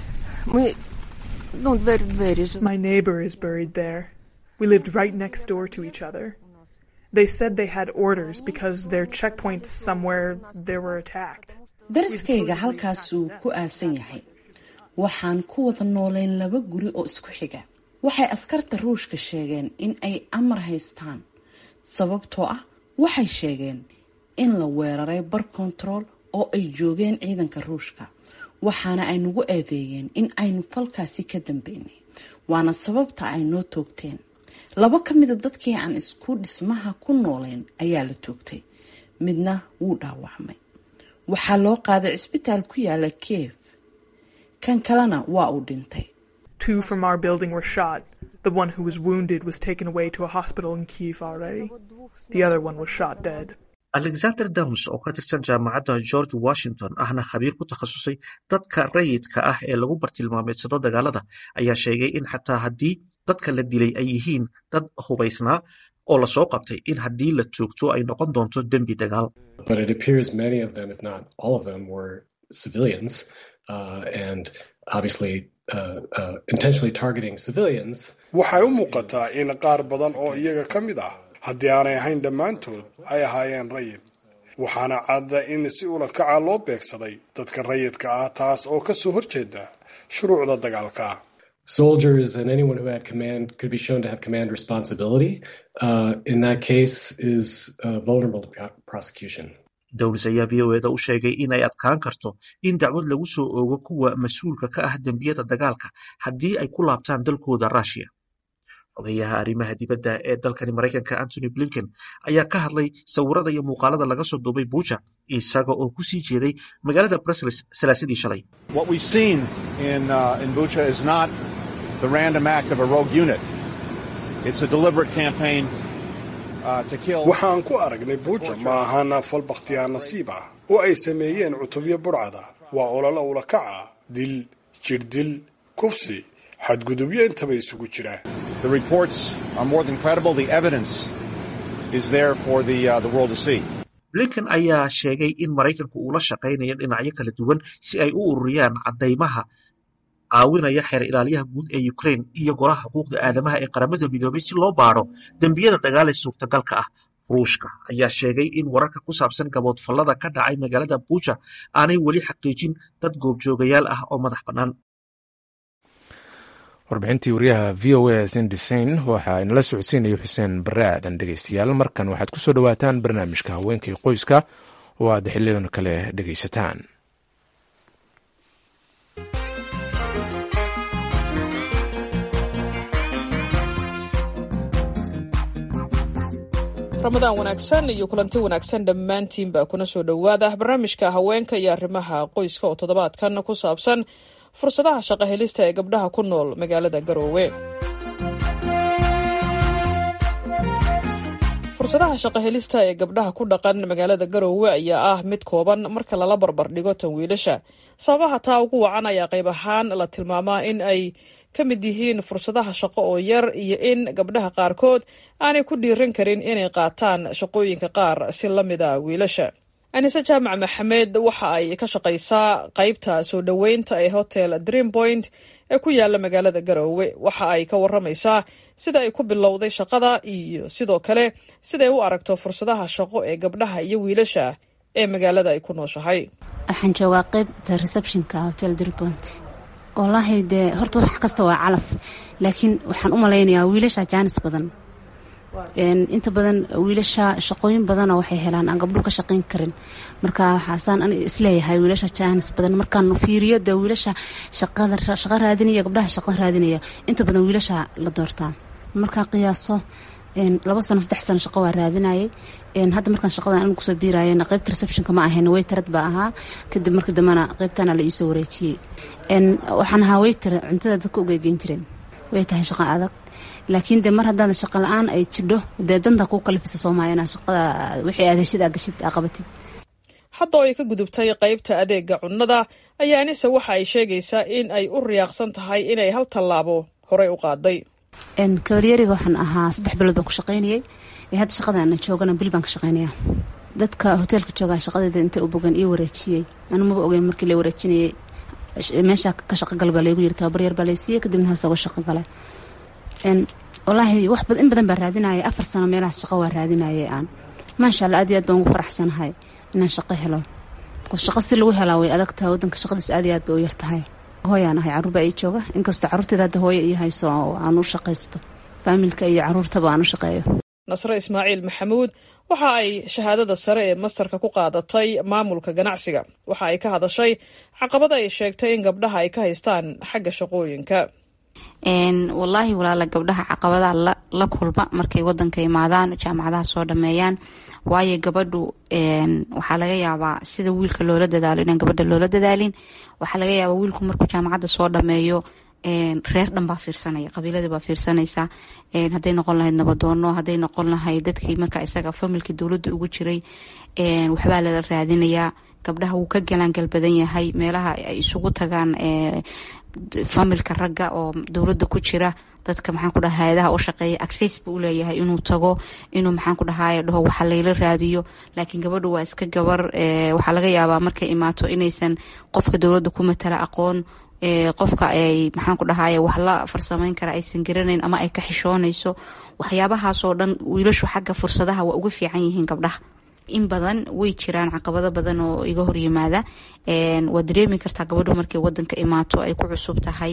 My neighbor is buried there. We lived right next door to each other. They said they had orders because their checkpoints somewhere they were attacked. daraskayga halkaasuu ku aasan yahay waxaan ku wada noolayn laba guri oo isku xiga waxay askarta ruushka sheegeen in ay amar haystaan sababtoo ah waxay sheegeen in la weeraray bar kontarool oo ay joogeen ciidanka ruushka waxaana ay nagu eedeeyeen in aynu falkaasi ka dambeynay waana sababta ay noo toogteen laba ka mida dadkii aan isku dhismaha ku noolayn ayaa la toogtay midna wuu dhaawacmay waxaa loo qaaday cisbitaal ku yaala kiev kan kalena waa uu dhintay Two from our building were shot. The one who was wounded was taken away to a hospital in Kiev already. The other one was shot dead. alexander dams oo ka tirsan jaamacadda george washington ahna khabiir ku takhasusay dadka rayidka ah ee lagu bartilmaameedsado dagaalada ayaa sheegay in xataa haddii dadka la dilay ay yihiin dad hubaysnaa oo lasoo qabtay in haddii la toogto ay noqon doonto dembi dagaal But it appears many of them, if not all of them, were civilians uh, and obviously uh, uh, intentionally targeting civilians. waxay u muuqataa in qaar badan oo iyaga ka mid ah haddii aanay ahayn dhammaantood ay ahaayeen rayid waxaana cadda in si ula kaca loo beegsaday dadka rayidka ah taas oo ka soo horjeeda shuruucda dagaalka Soldiers and anyone who had command could be shown to have command responsibility. Uh, in that case, is uh, vulnerable to pro- prosecution. dowlis ayaa v o eda u sheegay in ay adkaan karto in dacwad lagu soo oogo kuwa mas-uulka ka ah dembiyada dagaalka haddii ay ku laabtaan dalkooda rushia odayaha arrimaha dibadda ee dalkani maraykanka antony blinken ayaa ka hadlay sawirada iyo muuqaalada laga soo duubay buuja isaga oo ku sii jeeday magaalada brussels salaasadii shalay waxaan ku aragnay buuja ma ahaan fal bakhtiyaar nasiib ah oo ay sameeyeen cutubyo burcada waa ololo ulakaca dil jirdil kufsi xadgudubyo intaba isugu jira blinken ayaa sheegay in maraykanku uu la shaqaynayo dhinacyo kala duwan si ay u ururiyaan caddaymaha caawinaya xeer ilaaliyaha guud ee ukraine iyo golaha xuquuqda aadamaha ee qaramada midoobay si loo baadho dembiyada dagaal ee suurtagalka ah ruushka ayaa sheegay in wararka ku saabsan gaboodfallada ka dhacay magaalada buuja aanay weli xaqiijin dad goobjoogayaal ah oo madax bannaan warbixintii wariyaha v o a sindisain waxaa inala socodsiinaya xuseen bare aadan dhegeystayaal markan waxaad ku soo dhowaataan barnaamijka haweenkai qoyska oo aad xiliyadan kale dhegeysataan ramadaan wanaagsan iyo kulanti wanaagsan dhammaantiinba kuna soo dhowaada barnaamijka haweenka iyo arrimaha qoyska oo toddobaadkan ku saabsan fursadaha shaqo helista ee gabdhaha ku nool magaalada garoowe fursadaha shaqo helista ee gabdhaha ku dhaqan magaalada garoowe ayaa ah mid kooban marka lala barbar dhigo tan wiilasha sababaha taa ugu wacan ayaa qayb ahaan la tilmaamaa in ay ka mid yihiin fursadaha shaqo oo yar iyo in gabdhaha qaarkood aanay ku dhiiran karin inay qaataan shaqooyinka qaar si la mid a wiilasha anise jaamac maxamed waxa ay ka shaqaysaa qaybta soo dhoweynta ee hotel dream point ee ku yaala magaalada garoowe waxa ay ka waramaysaa sida ay ku bilowday shaqada iyo sidoo kale siday u aragto fursadaha shaqo ee gabdhaha iyo wiilasha ee magaalada ay ku nooshahay waxaan joogaa qaybta receptionka hotel dreampoint wallaahi dee horta wax kasta waa calaf laakiin waxaan u malaynayaa wiilasha jaanis badan inta badan wiilasha shaqooyin badana waxay helaan aan gabdhuhu ka shaqayn karin marka waxaasaan an isleeyahay wiilasha jaanis badan markaan fiiriyo dee wiilasha shaqo raadinaya gabdhaha shaqo raadinaya inta badan wiilasha la doortaa markaa qiyaaso laba sano saddex sano shaqo waa raadinayay hadda markaan shaqadan anigu kusoo biirayena qaybta receptionka ma ahayn waytarad baa ahaa kadib markii dambena qaybtana la iisoo wareejiyey waxaan ahaa waytar cuntada dadka ugeegeyn jireen way tahay shaqo adag laakiin de mar haddaada shaqo la-aan ay jidho dee danta kuu kalifisa soomaaliya inaa shaqada wixii aad heshid aa gashid aa qabatid hadda oo ay ka gudubtay qaybta adeega cunnada ayaa anise waxa ay sheegaysaa in ay u riyaaqsan tahay inay hal tallaabo horey u qaaday kabalyariga waxaan ahaa saddex bilood baan ku shaqaynayay hadda shaqadaana joogana bil baan ka shaqaynaya dadka hoteelka joogaa shaqadeeda inta u bogan ii wareejiyey anu maba ogeyn markii la wareejinayay meesha ka shaqogal baa laygu yiri tababar yar baa laysiiyey kadibna haas uga shaqo galay walaahi wax in badan baa raadinaya afar sano meelahaas shaqo waa raadinayay aan maasha alla aad iyo aad baan ugu faraxsanahay inaan shaqo helo shaqo si lagu helaa way adagtahay wadanka shaqadiis aad iyo aad bay u yartahay hooyaan ahay caruur baa ii jooga inkastoo caruurteeda hadda hooyo ii hayso oo aan u shaqaysto faamilka iyo caruurtaba aan u shaqeeyo nasre ismaaciil maxamuud waxa ay shahaadada sare ee mastarka ku qaadatay maamulka ganacsiga waxa ay ka hadashay caqabada ay sheegtay in gabdhaha ay ka haystaan xagga shaqooyinka wallaahi walaala gabdhaha caqabadaha la kulma markay wadanka imaadaan jaamacadaha soo dhameeyaan waayo gabadhu waxaa laga yaabaa sida wiilka loola dadaalo inaan gabadha loola dadaalin waxaa laga yaabaa wiilku markuu jaamacadda soo dhameeyo reer dhan baa fiirsanaya qabiiladii baa fiirsanaysa hadday noqon lahayd nabadoono hadday noqon lahayd dadkii marka isaga familkii dowladda ugu jiray waxbaa lala raadinayaa gabdhaha wuu ka galaangal badan yahay meelaha ay isugu tagaan familka ragga oo dowladda ku jira dadka maxaan ku dhaha hay-adaha u shaqeeya access buu u leeyahay inuu tago inuu maxaan ku dhahaye dhaho waxa layla raadiyo laakiin gabadhu waa iska gabar waxaa laga yaabaa markay imaato inaysan qofka dowladda ku matala aqoon qofka ay maxaan ku dhahaye wax la farsameyn kara aysan garanayn ama ay ka xishoonayso waxyaabahaasoo dhan wiilashu xagga fursadaha waa uga fiican yihiin gabdhaha in badan way jiraan caqabado badan oo iga horyimaada waa dareemi kartaa gabadhu markay wadanka imaato ay ku cusub tahay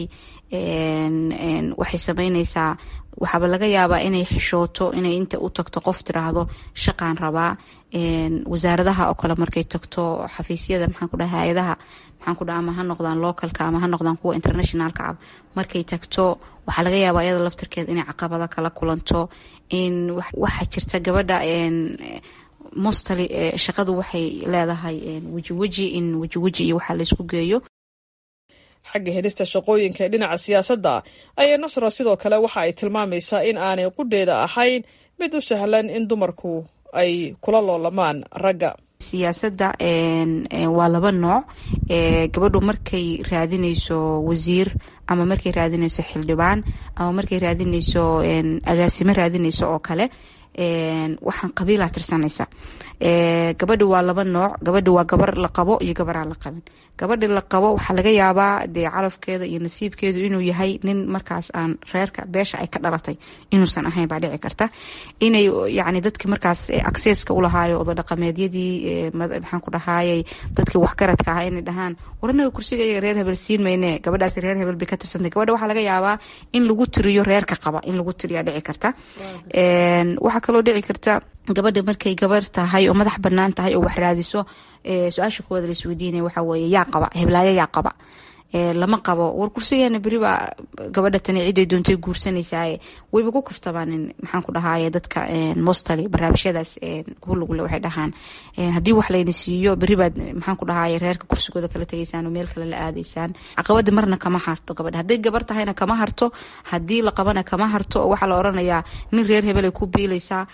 waxay sameyneysaa waxaaba laga yaabaa inay xishooto inay inta u tagto qof tiraahdo shaqaan rabaa wasaaradaha oo kale markay tagto xafiisyada maxaan ku dhaha hay-adaha maxaan ku dhaha ama ha noqdaan localka ama ha noqdaan kuwa internationalka ah markay tagto waxaa laga yaabaa iyada laftirkeed inay caqabado kala kulanto in waxaa jirta gabadha mostly shaqadu waxay leedahay wejiweji in wejiweji iyo waxaa laysku geeyo xagga helista shaqooyinka ee dhinaca siyaasadda ayay nasra sidoo kale waxa ay tilmaamaysaa in aanay qudheeda ahayn mid u sahlan in dumarku ay kula loolamaan ragga siyaasadda waa laba nooc gabadhu markay raadineyso wasiir ama markay raadineyso xildhibaan ama markay raadineyso agaasimo raadineyso oo kale waxaan qabiilaa tirsanaysa gabadhi waa laba nooc gabadhi waa gabar la qabo iyo gabaraan la qabin gabadhi la qabo waxaa laga yaabaa dee calafkeeda iyo nasiibkeedu inuu yahay nin markaas aan reerka beesha ay ka dhalatay inuusan ahayn baa dhici karta inay yani dadki markaas acceska ulahaayo oda dhaqameedyadii maxaan ku dhahayay dadkii waxgaradka ahaa inay dhahaan waranaga kursiga iyaga reer hebel siin mayne gabadhaas reer hebel bay ka tirsantay gabadha waxaa laga yaabaa in lagu tiriyo reerka qaba in lagu tiriyaa dhici karta waxaa kaloo dhici karta gabadha markay gabar tahay oo madax banaan tahay oo wax raadiso su-aasha koowaad laisweydiinaya waxaa weeye yaa qaba heblaayo yaa qaba lama qabo war kursigeena beri baa gabadha tani ciday doontay guursanaysaa wayba ku kaftabaanin maxaan ku dhahaye dadka mostly barnaamijyadaas hulugle waxay dhahaan haddii wax layna siiyo beri baad maxaan ku dhahaye reerka kursigooda kala tegaysaan oo meel kale la aadaysaan caqabada marna kama harto gabadha hadday gabar tahayna kama harto haddii la qabana kama harto oo waxaa la oranayaa nin reer hebelay ku biilaysaa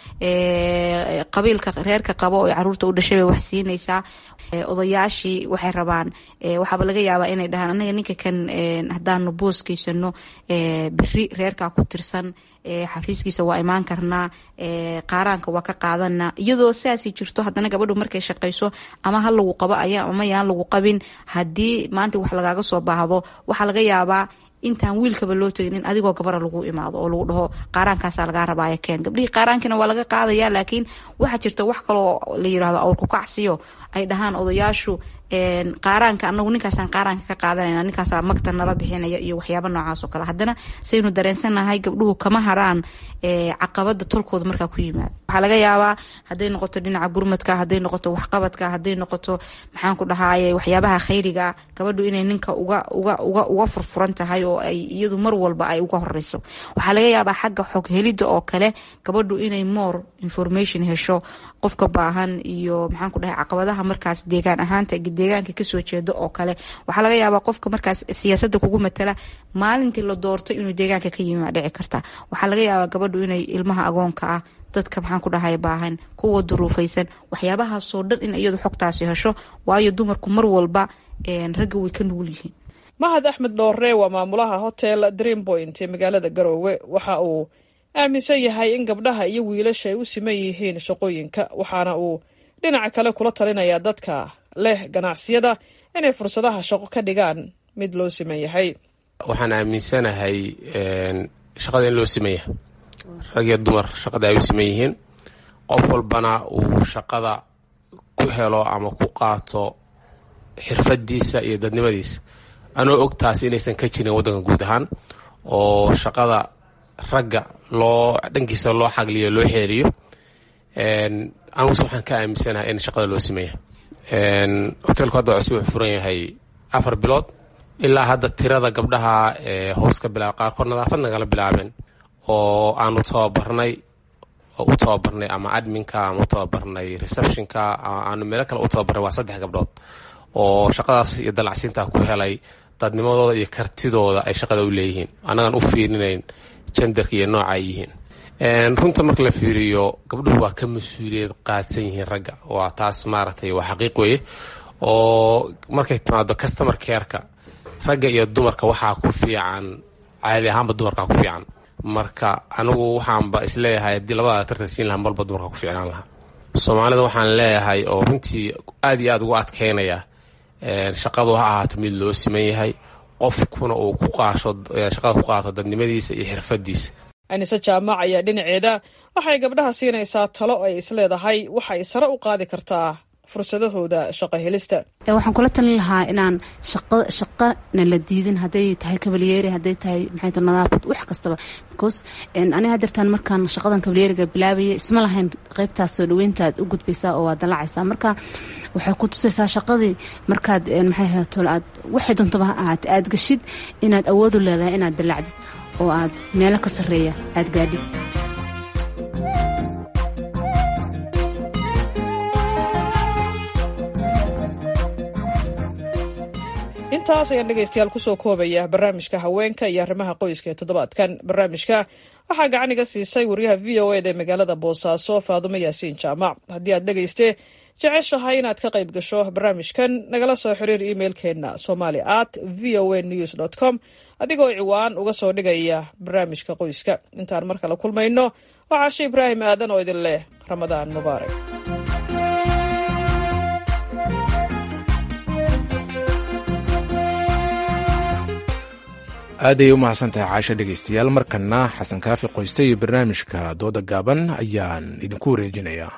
qabiilka reerka qabo oo caruurta u dhashay bay wax siinaysaa odayaashii waxay rabaan waxaaba laga yaabaa inay dhahaan anaga ninka kan haddaanu booskaysano beri reerkaa ku tirsan xafiiskiisa waa imaan karnaa qaaraanka waa ka qaadanaa iyadoo sidaasi jirto haddana gabadhu markay shaqayso ama ha lagu qabo ama yaan lagu qabin haddii maanta wax lagaaga soo baahdo waxaa laga yaabaa intaan wiilkaba loo tegin in adigoo gabara lagu imaado oo lagu dhaho qaaraankaasa lagaa rabaaya keen gabdhihii qaaraankina waa laga qaadaya laakiin waxaa jirta wax kaloo la yirahdo awrku kacsiyo ay dhahaan odayaashu qaaraanka anagu ninkaasaan qaaraanka ka qaadanayna ninkaasa magta nala bixinaya iyo waxyaaba noocaas oo kale haddana saynu dareensanahay gabdhuhu kama haraan caqabada tolkooda markaa ku yimaada waxaa laga yaabaa hadday noqoto dhinaca gurmadka hadday noqoto waxqabadka hadday noqoto maxaan ku dhahaye waxyaabaha khayriga gabadhu inay ninka uga uga uga uga furfuran tahay oo ay iyadu mar walba ay uga horeyso waxaa laga yaabaa xagga xog helida oo kale gabadhu inay more information hesho qofka baahan iyo maxaan ku dhahay caqabadaha markaas deegaan ahaanta deegaanka kasoo jeedo oo kale waxaa laga yaabaa qofka markaas siyaasada kugu matala maalintii la doorto inuu deegaanka ka yimi dhici karta waxaa laga yaabaa gabadhu inay ilmaha agoonka ah dadka maxaan ku dhahay baahan kuwa duruufaysan waxyaabahaasoo dhan in iyadu xogtaasi hesho waayo dumarku mar walba ragga way ka nugul yihiin mahad axmed dhoore waa maamulaha hotel dream point ee magaalada garoowe waxa uu aaminsan yahay in gabdhaha iyo wiilasha ay u siman yihiin shaqooyinka waxaana uu dhinaca kale kula talinayaa dadka leh ganacsiyada inay fursadaha shaqo ka dhigaan mid loo siman yahay waxaan aaminsanahay shaqada in loo siman yahay rag iyo dumar shaqada ay u siman yihiin qof walbana uu shaqada ku helo ama ku qaato xirfadiisa iyo dadnimadiisa anoo og taasi inaysan ka jirin waddanka guud ahaan oo shaqada ragga loo dhankiisa loo xagliyo loo xeeriyo aniguse waxaan ka aaminsanahay in shaqada loo siman yahay hotelku hadda cusub wuxuu furan yahay afar bilood ilaa hadda tirada gabdhaha hoos ka bilaaba qaarkood nadaafad nagala bilaabeen oo aanu tababarnay oo u tababarnay ama adminka ama u tababarnay receptionka aanu meelo kale u tababarnay waa saddex gabdhood oo shaqadaas iyo dalacsiinta ku helay dadnimadooda iyo kartidooda ay shaqada u leeyihiin annagaan u fiirinayn jendarka iyo nooca ay yihiin runta marka la fiiriyo gabdhuhu waa ka mas-uuliyad qaadsan yihiin ragga waa taas maaragtay waa xaqiiq weeye oo markay timaado customer careka ragga iyo dumarka waxaa ku fiican caadi ahaanba dumarkaa ku fiican marka anigu waxaanba isleeyahay haddii labada tartan siin lahaa marba dumarkaa ku fiicnaan lahaa soomaalida waxaan leeyahay oo runtii aad iyo aad ugu adkeynaya shaqadu ha ahaato mid loo siman yahay qofkuna uu ku qaasho shaqada ku qaato dadnimadiisa iyo xirfadiisa anise jaamac ayaa dhinaceeda waxay gabdhaha siinaysaa talo ay isleedahay waxay sare u qaadi kartaa fursadahooda shaqo helista waxaan kula talin lahaa inaan shaqana la diidin haday tahay kabalyeeri haday tahay maxay nadaafad wax kastaba because ani hadeertaan markaan shaqadan kabalyeeriga bilaabaya isma lahayn qeybtaas soo dhaweyntaad u gudbaysaa oo waad dalacaysaa marka waxay ku tusaysaa shaqadii markaad maxay hato aad waxay doontaba ha ahaate aad gashid inaad awoodu leedahay inaad dalacdid oo aad meelo ka sarreeya aad gaadhid intaas ayaan dhegaystayaal kusoo koobaya barnaamijka haweenka iyo arrimaha qoyska ee toddobaadkan barnaamijka waxaa gacaniga siisay waryaha v o eda ee magaalada boosaaso faadumo yaasiin jaamac haddii aad dhegayste jeceshahay inaad ka qayb gasho barnaamijkan nagala soo xiriir imailkeenna somali at v o a news dt com adigoo ciwaan uga soo dhigaya barnaamijka qoyska intaan mar kale kulmayno waxaa shi ibraahim aadan oo idin leh ramadaan mubaarak aaday u mahadsantahay caasho dhegaystayaal markana xasan kaafi qoyste iyo barnaamijka dooda gaaban ayaan idinku wareejinayaa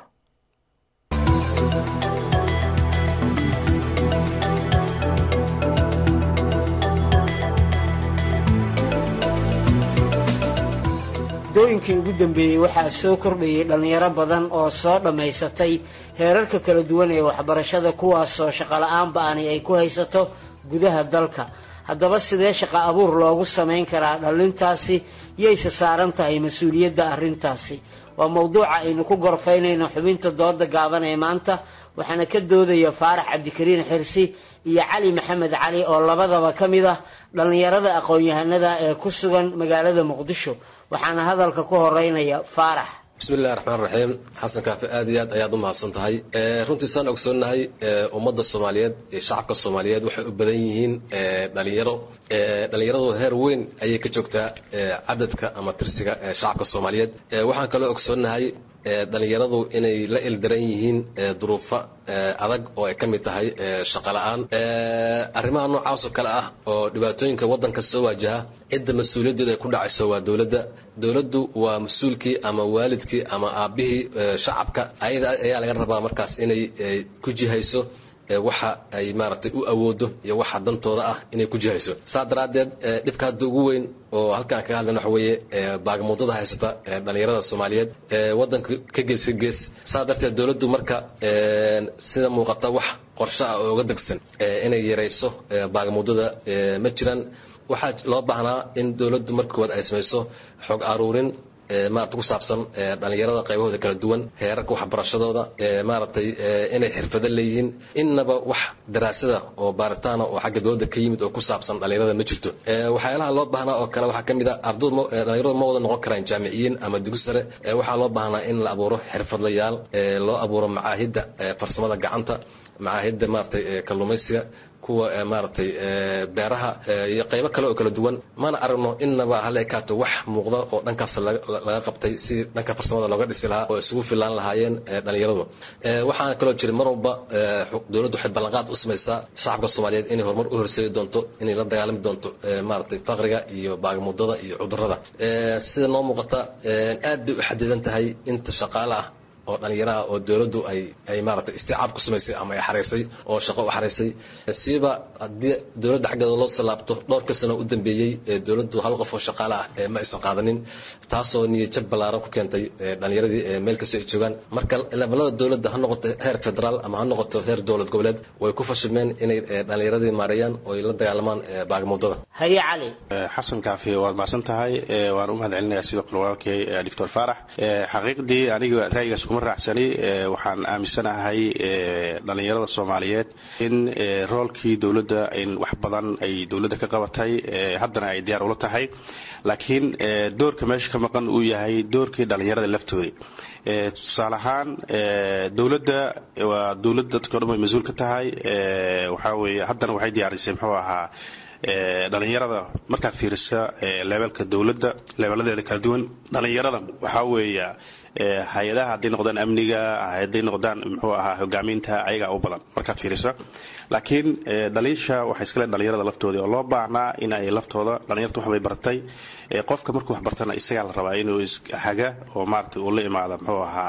dooyinkii ugu dambeeyey waxaa soo kordhayay dhallinyaro badan oo soo dhammaysatay heerarka kala duwan ee waxbarashada kuwaasoo shaqola'aan ba'ani ay ku haysato gudaha dalka haddaba sidee shaqo abuur loogu samayn karaa dhallintaasi yayse saaran tahay mas-uuliyadda arrintaasi waa mowduuca aynu ku gorfaynayno xubinta dooda gaaban ee maanta waxaana ka doodaya faarax cabdikariin xirsi iyo cali maxamed cali oo labadaba ka mid ah dhallinyarada aqoon-yahanada ee ku sugan magaalada muqdisho waxaana hadalka ku horeynaya faarax bismillahi raxmaan raxiim xasan kaafi aad iyo aad ayaad u mahadsan tahay runtii saan ogsoonnahay ummadda soomaaliyeed iyo shacabka soomaaliyeed waxay u badan yihiin dhalinyaro dhalinyaradu heer weyn ayay ka joogtaa cadadka ama tirsiga shacabka soomaaliyeed waxaan kaloo ogsoonnahay dhalinyaradu inay la ildaran yihiin duruufo adag oo ay ka mid tahay shaqo la-aan arrimaha noocaasoo kale ah oo dhibaatooyinka waddanka soo waajaha cidda mas-uuliyaddeedu ay ku dhacayso waa dowladda dowladdu waa mas-uulkii ama waalidkii ama aabbihii shacabka ayada ayaa laga rabaa markaas inay ku jihayso waxa ay maaragtay u awoodo iyo waxa dantooda ah inay ku jihayso saa daraaddeed dhibka hadda ugu weyn oo halkaan kaga hadlayna waxa weeye baagamuudada haysata dhalinyarada soomaaliyeed waddanka ka gees ka gees saa darteed dowladdu marka sida muuqata wax qorshe ah oo uga degsan inay yarayso baagamuudada ma jiraan waxaa loo baahnaa in dowladdu marka koowaad ay samayso xog aruurin maarata ku saabsan dhalinyarada qaybahooda kala duwan heerarka waxbarashadooda maaragtay inay xirfado leeyihiin innaba wax daraasada oo baaritaana oo xagga dowladda ka yimid oo ku saabsan dhalinyarada ma jirto waxyaalaha loo baahnaa oo kale waxaa ka mid a ardaydu dhalinyaradu ma wada noqon karaan jaamiciyiin ama dugsi sare waxaa loo baahnaa in la abuuro xirfadlayaal loo abuuro macaahidda farsamada gacanta macaahidda maaragtay kalluumaysiga kuwa maaragtay beeraha iyo qaybo kale oo kala duwan mana aragno innaba hala ekaato wax muuqda oo dhankaas laga qabtay si dhanka farsamada looga dhisi lahaa oo isugu filaan lahaayeen dhalinyaradu waxaana kaloo jira mar walba dowladdu waxay ballanqaad u samaysaa shacabka soomaaliyeed inay horumar u horseedi doonto inay la dagaalami doonto maaragtay faqriga iyo baagamudada iyo cudurrada sida noo muuqata aad bay u xadidan tahay inta shaqaale ah oo dhalinyaraha oo dowladdu ay ay maaragtay isticaab ku samaysay ama ay xaraysay oo shaqo u xaraysay siiba haddii dowladda xaggeeda loo salaabto dhowrka sano u dambeeyey dowladdu hal qof oo shaqaale ah ma aysan qaadanin taasoo niyadjab ballaaran ku keentay dhalinyaradii meel kastoo ay joogaan marka levelada dowladda ha noqoto heer federaal ama ha noqoto heer dowlad goboleed way ku fashilmeen inay dhalinyaradii maareeyaan oo ay la dagaalamaan baagamuudada haye cali xasan kaafi waad macsan tahay waan u mahad celinayaa sidoo kale walaalkay doctor faarax xaqiiqdii aniga ra'yigaas kuma raacsani waxaan aaminsanahay dhalinyarada soomaaliyeed in roolkii dowladda in wax badan ay dowladda ka qabatay haddana ay diyaar ula tahay laakiin doorka meesha ka maqan uu yahay doorkii dhalinyarada laftooda tusaale ahaan dowladda waa dowlad dadka o dhan way mas-uul ka tahay waxaa weeye haddana waxay diyaarisay muxuu ahaa dhalinyarada markaad fiirisa leebelka dowladda leebeladeeda kala duwan dhalinyarada waxaa weeya hay-adaha hadday noqdaan amniga hadday noqdaan muxuu ahaa hogaaminta ayagaa u badan markaad fiiriso laakiin dhaliisha waxay iskale dhalinyarada laftoodii oo loo baahnaa in ay laftooda dhalinyarta waxbay bartay qofka markuu wax bartana isagaa la rabaa inuu haga oo maarata uu la imaada muxuu ahaa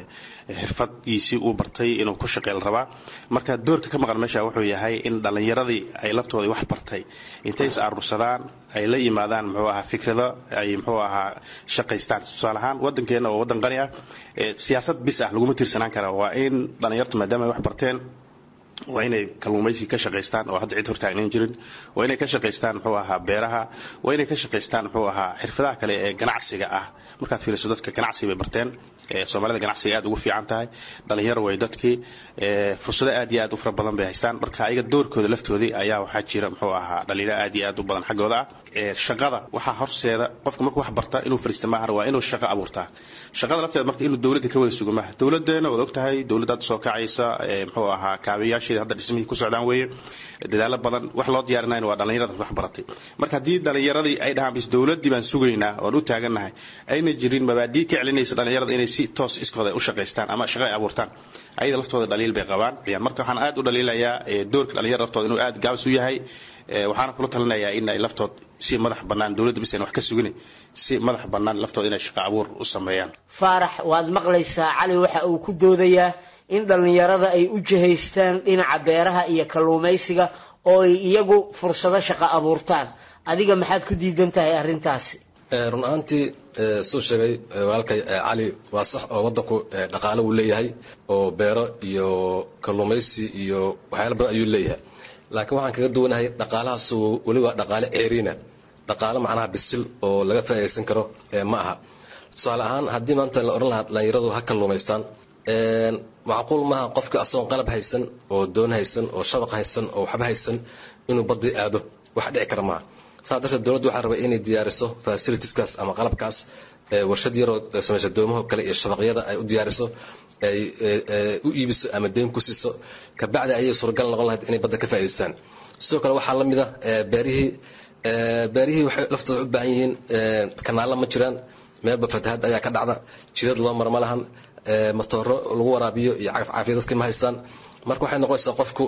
xirfadgiisii uu bartay inuu ku shaqeyl rabaa marka doorka ka maqan meesha wuxuu yahay in dhallinyaradii ay laftoodii wax bartay intay is aruursadaan ay la yimaadaan muxuu ahaa fikrado ay muxuu ahaa shaqaystaan tusaale ahaan waddankeenna oo waddan qani ah siyaasad bis ah laguma tiirsanaan kara waa in dhallinyartu maadaama ay wax barteen waa inay kalluumaysi ka shaqaystaan oo hadda cid hortaagnan jirin waa inay ka shaqaystaan muxuu ahaa beeraha waa inay ka shaqaystaan muxuu ahaa xirfadaha kale ee ganacsiga ah markaad fiiriso dadka ganacsiga bay barteen soomaalida ganacsiga aad ugu fiican tahay dhalinyaro way dadkii fursado aad iyo aad u fara badan bay haystaan marka ayaga doorkooda laftoodii ayaa waxaa jira muxuu ahaa dhalinyaro aad iyo aad u badan xaggooda ah shaqada waxaa horseeda qofka markuu wax barta inuu fariista maahan waa inuu shaqo abuurtaa shaqada lafteeda marka inuu dowladda ka wada sugo maaha dowladeena waad ogtahay dowladda hadda soo kacaysa muxuu ahaa kaabayaasheeda hadda dhismihii ku socdaan weeye dadaalo badan wax loo diyaarinayna waa dhallinyarada wax baratay marka haddii dhallinyaradii ay dhahaan bis dowladdii baan sugaynaa oon u taagannahay ayna jirin mabaadii ka celinaysa dhallinyarada inay si toos iskooda u shaqaystaan ama shaqo ay abuurtaan ayada laftooda dhaliil bay qabaan marka waxaan aad u dhaliilayaa doorka dhalinyarada laftooda inuu aad gaabis u yahay waxaana kula talinayaa in ay laftood si madax bannaan dowladda bisan wax ka sugin si madax bannaan laftooda inay shaqo abuur u sameeyaan faarax waad maqlaysaa cali waxa uu ku doodayaa in dhallinyarada ay u jihaystaan dhinaca beeraha iyo kalluumaysiga oo ay iyagu fursado shaqo abuurtaan adiga maxaad ku diidan tahay arrintaasi run ahaantii suu sheegay walaalkay cali waa sax oo waddanku dhaqaale wuu leeyahay oo beero iyo kalluumaysi iyo waxyaala badan ayuu leeyahay laakiin waxaan kaga duwanahay dhaqaalahaasu weliba dhaqaale ceeriina dhaqaale macnaha bisil oo laga faa'iidaysan karo ma aha tusaale ahaan haddii maanta la odhan lahaa dhallinyaradu ha kalluumaystaan macquul maaha qofka asagoon qalab haysan oo doon haysan oo shabaq haysan oo waxba haysan inuu badii aado wax dhici kara maaha saa darteed dowladdu waxaa rabay inay diyaariso facilitieskaas ama qalabkaas warshad yaroo samaysa doomaho kale iyo shabaqyada ay u diyaariso ay u iibiso ama deyn ku siiso kabacdi ayay suuragal noqon lahayd inay badda ka faa'idaystaan sidoo kale waxaa la mid a beerihii beerihii waxay laftooda u baahan yihiin kanaalla ma jiraan meelba fatahaad ayaa ka dhacda jidad loo mara ma lahan matooro lagu waraabiyo iyo cagaf caafiya dadka ma haystaan marka waxay noqonaysaa qofku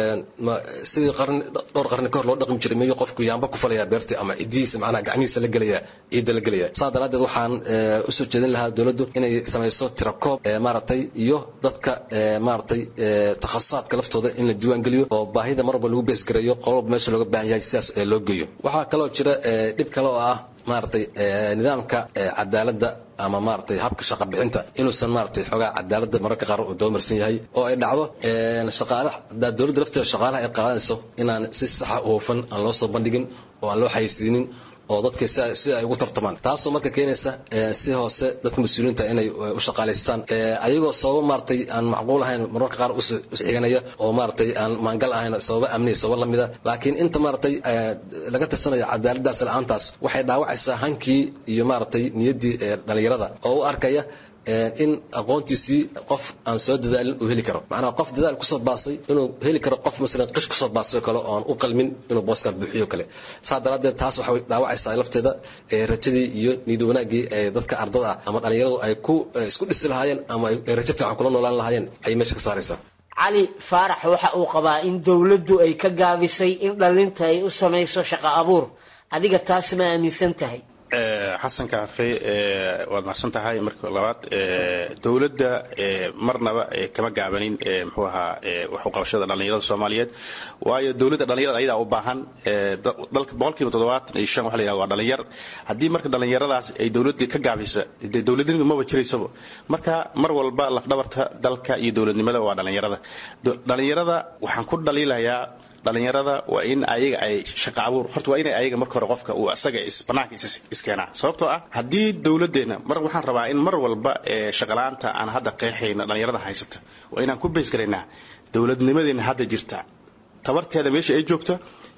sidii qarni dhowr qarni kahor loo dhaqmi jiray miyuu qofku yaamba ku falayaa beertii ama cidihiisa macnaha gacmihiisa la gelaya ciidda la gelaya saa daraaddeed waxaan usoo jeedin lahaa dowladdu inay samayso tirakoob maaragtay iyo dadka maaragtay takhasusaadka laftooda in la diiwaan geliyo oo baahida mar walba lagu beesgareeyo qololba meesha looga baahan yahay sidaas loo geeyo waxaa kaloo jira dhib kale oo ah maaragtay nidaamka cadaaladda ama maaragtay habka shaqa bixinta inuusan maaragtay xoogaa cadaaladda mararka qaar uu doomarsan yahay oo ay dhacdo shaqaalaha hadaa dowladda lafteeda shaqaalaha ay qaadanayso inaan si saxa u hufan aan loo soo bandhigin oo aan loo xayeysiinin oo dadka si ay ugu tartamaan taasoo marka keenaysa si hoose dadka mas-uuliyiinta inay u shaqaalaystaan ayagoo sababo maaragtay aan macquul ahayn mararka qaar usxiganaya oo maaragtay aan maangal ahayn sababo amniya sababo lamida laakiin inta maaragtay laga tirsanayo cadaaladaas la-aantaas waxay dhaawacaysaa hankii iyo maaragtay niyaddii dhalinyarada oo u arkaya in aqoontiisii qof aan soo dadaalin uu heli karo macnaha qof dadaal kusoo baasay inuu heli karo qof masalan qish kusoo baasay kale oo aan u qalmin inuu booskan buuxiyo kale saa daraaddeed taas waxay dhaawacaysaa lafteeda rajadii iyo niyad wanaaggii ee dadka ardada ah ama dhallinyaradu ay ku isku dhisi lahaayeen ama ay rajo fiican kula noolaan lahaayeen ayay meesha ka saaraysaa cali faarax waxa uu qabaa in dowladdu ay ka gaabisay in dhallinta ay u samayso shaqo abuur adiga taas ma aaminsan tahay xasan kaafe waad macsan tahay marka labaad dowladda marnaba kama gaabanin muxuu ahaa waxuqabashada dhallinyarada soomaaliyeed waayo dowladda dhallinyarada ayadaa u baahan dalka boqolkiiba toddobaatan iyo shan waxa la yihahda waa dhallinyar haddii marka dhallinyaradaas ay dowladdii ka gaabisa dee dowladnimadu maba jiraysaba marka mar walba lafdhabarta dalka iyo dowladnimada waa dhallinyarada dhallinyarada waxaan ku dhaliilayaa dhallinyarada waa in ayaga ay shaqa abuur horta waa inay ayaga marka hore qofka uu asaga banaanka iskeenaa sababtoo ah haddii dowladdeena mar waxaan rabaa in mar walba shaqalaanta aan hadda qeexayno dhallinyarada haysata waa inaan ku beysgaraynaa dowladnimadeena hadda jirta tabarteeda meesha ay joogta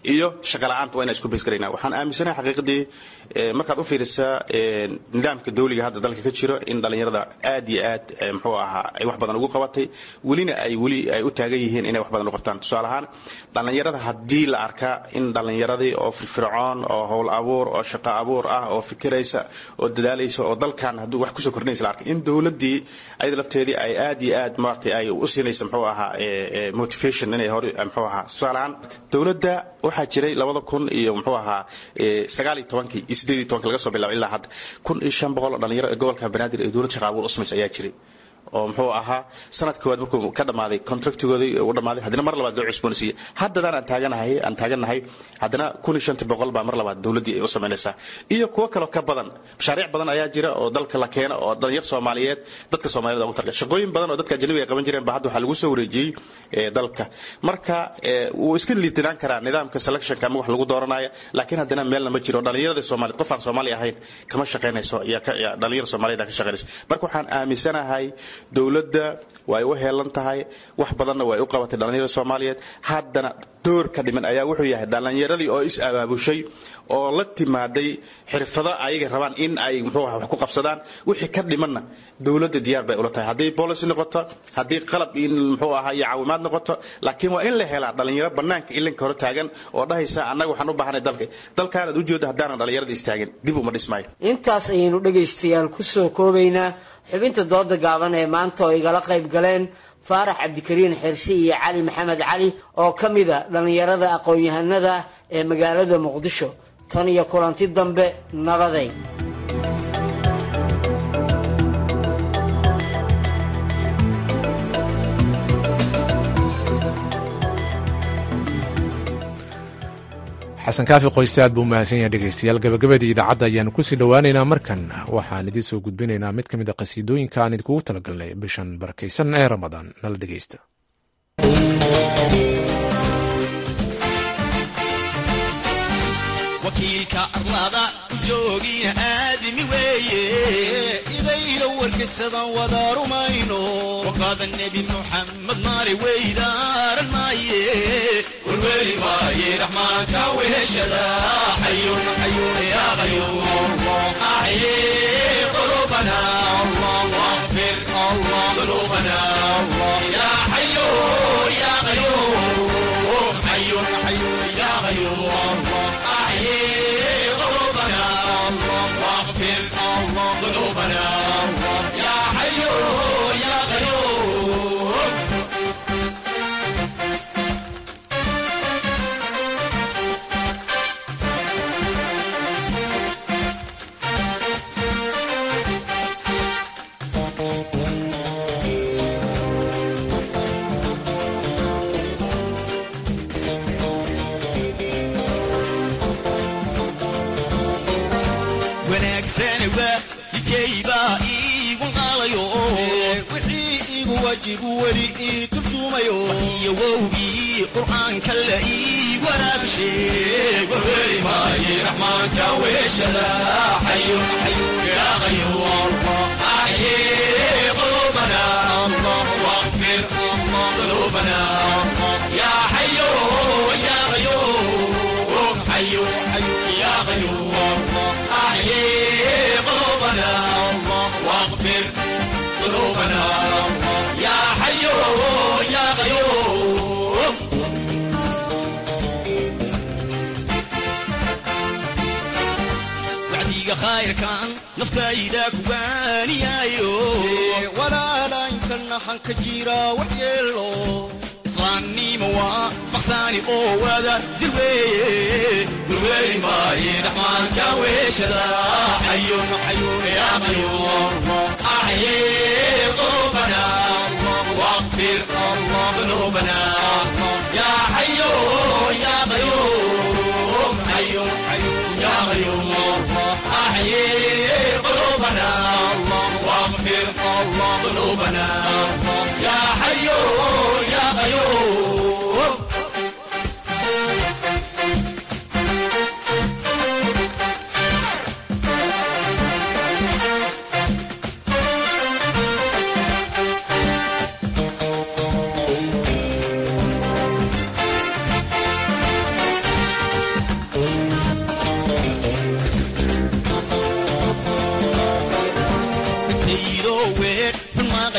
iyo shaqa la-aanta waa inaan isku bays garayna waxaan aaminsanahay xaqiiqdii markaad u fiirisaa nidaamka dawliga hadda dalka ka jiro in dhallinyarada aad iyo aad muxuu ahaa ay wax badan ugu qabatay welina ay weli ay u taagan yihiin inay wax badan u qabtaan tusaale ahaan dhallinyarada haddii la arkaa in dhallinyaradii oo firfircoon oo howl abuur oo shaqo abuur ah oo fikiraysa oo dadaalaysa oo dalkan hadduu wax kusoo kordhinaysa la arkay in dowladdii ayada lafteedii ay aad iyo aad maaragtay ay u siinaysa muxuu ahaa motivation inay hore muxuu ahaa tusaale ahaan dowladda waxaa jiray labada kun iyo muxuu ahaa sagaal iyo tobankii iyo siddeed iyo tobankii laga soo bilaabo ilaa hadda kun iyo shan boqol oo dhalinyaro ee gobolka banaadir ee dowlad shaqa abuur u samaysa ayaa jiray oo muxuu ahaa sanad koowaad markuu ka dhammaaday contractigoodii u dhammaaday haddana mar labaad loo cusboonaysiiyey haddadaan aan taaganahay aan taagannahay haddana kun iyo shantii boqol baa mar labaad dowladdii ay u samaynaysaa iyo kuwo kaloo ka badan mashaariic badan ayaa jira oo dalka la keena oo dhalinyar soomaaliyeed dadka soomaaliyed ugu targa shaqooyin badan oo dadka ajnabiga ay qaban jireen ba hadda waxaa lagu soo wareejiyey dalka marka wuu iska liitinaan karaa nidaamka selectionka ama wax lagu dooranaya laakiin haddana meelna ma jiro dhalinyarada soomaaliyeed qof aan soomaali ahayn kama shaqaynayso dhalinyar soomaaliyeed ka shaqaynayso marka waxaan aaminsanahay dowladda way u heelan tahay wax badanna way u qabatay dhallinyarada soomaaliyeed haddana door ka dhiman ayaa wuxuu yahay dhallinyaradii oo is abaabushay oo la timaaday xirfado ayaga rabaan in ay muxuu aha wax ku qabsadaan wixii ka dhimanna dowladda diyaar bay ula tahay hadday policy noqoto haddii qalab in muxuu ahaa iyo caawimaad noqoto laakiin waa in la helaa dhallinyaro bannaanka ilinka hore taagan oo dhahaysa annaga waxaan u baahanay dalka dalkaanaad ujeedda haddaanan dhallinyarada istaagin dib uma dhismaayo intaas ayaynu dhegaystayaal ku soo koobaynaa xubinta dooda gaaban ee maanta oo igala qayb galeen faarax cabdikariin xirsi iyo cali maxamed cali oo ka mida dhallinyarada aqoon-yahanada ee magaalada muqdisho tan iyo kulanti dambe nabaday xasan kaafi qoyste aad buu umahadsan yahay dhegaystayaal gabagabadii idaacadda ayaanu kusii dhowaaneynaa markan waxaan idiin soo gudbinaynaa mid ka mid a qasiidooyinka aan idinkugu talagalnay bishan barakaysan ee ramadaan nala dhegaysta wakiilka arlada joogiina aadimi weeye idayla warkaysadan wada rumayno waqaada nebi muxamed maali weydaaran maaye warweli maaye raxmaanka weheshada xayun xayun ya qayuum axye qulubana واغفر ذنوبنا يا حي يا قيوم حي حي يا قيوم أحيي قلوبنا واغفر ذنوبنا يا حي يا قيوم wanaagsani waalidkaybaa iigu qaadayo wixii igu wajibu weli ii turjumayo iyo wowgii qur'aanka la ii waraabisheeg warweli maaye raxmaanka weeshada xayun xayun yaa qayuum axye qulubana واغفر ذنوبنا يا حي يا قيوم حي حي يا قيوم أحيي قلوبنا واغفر ذنوبنا يا حي يا قيوم wacdiga khayrkan naftayda kuwaaniyaayo walaala intana hanka jira waxyeelo islaamnimo waa maqsaani oo wada jir weeye gulweeli maaye raxmaanka weeshada xayun xayun yaa qayuum axye qulubana واغفر ذنوبنا يا حي يا قيوم حي حي يا قيوم أحيي قلوبنا واغفر ذنوبنا يا حي يا قيوم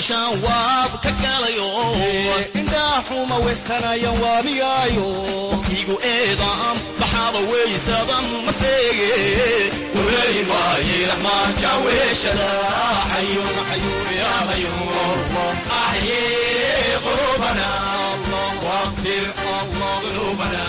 gashaan waab ka galayo indhaaxuma weysanayan waamiyaayo waqtigu eedaam baxaaba weysadan maseege waweyn waaye raxmaanka weeshada xayun xayun ya qayuum axyee qulubana waqfir qulubana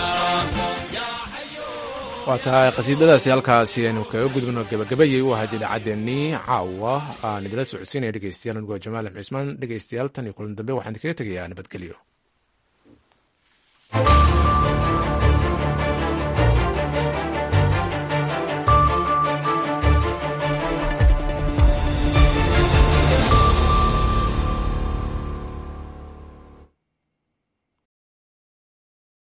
waa tahay qasiidadaasi halkaasi aynu kaga gudubno gabagabayay u ahayd idaacaddeenii caawa aan idila socodsiinaya dhegeystayaal anigoo jamaal cismaan dhegeystayaal tan iyo kulan dambe waxaan kaga tegayaa nabadgelyo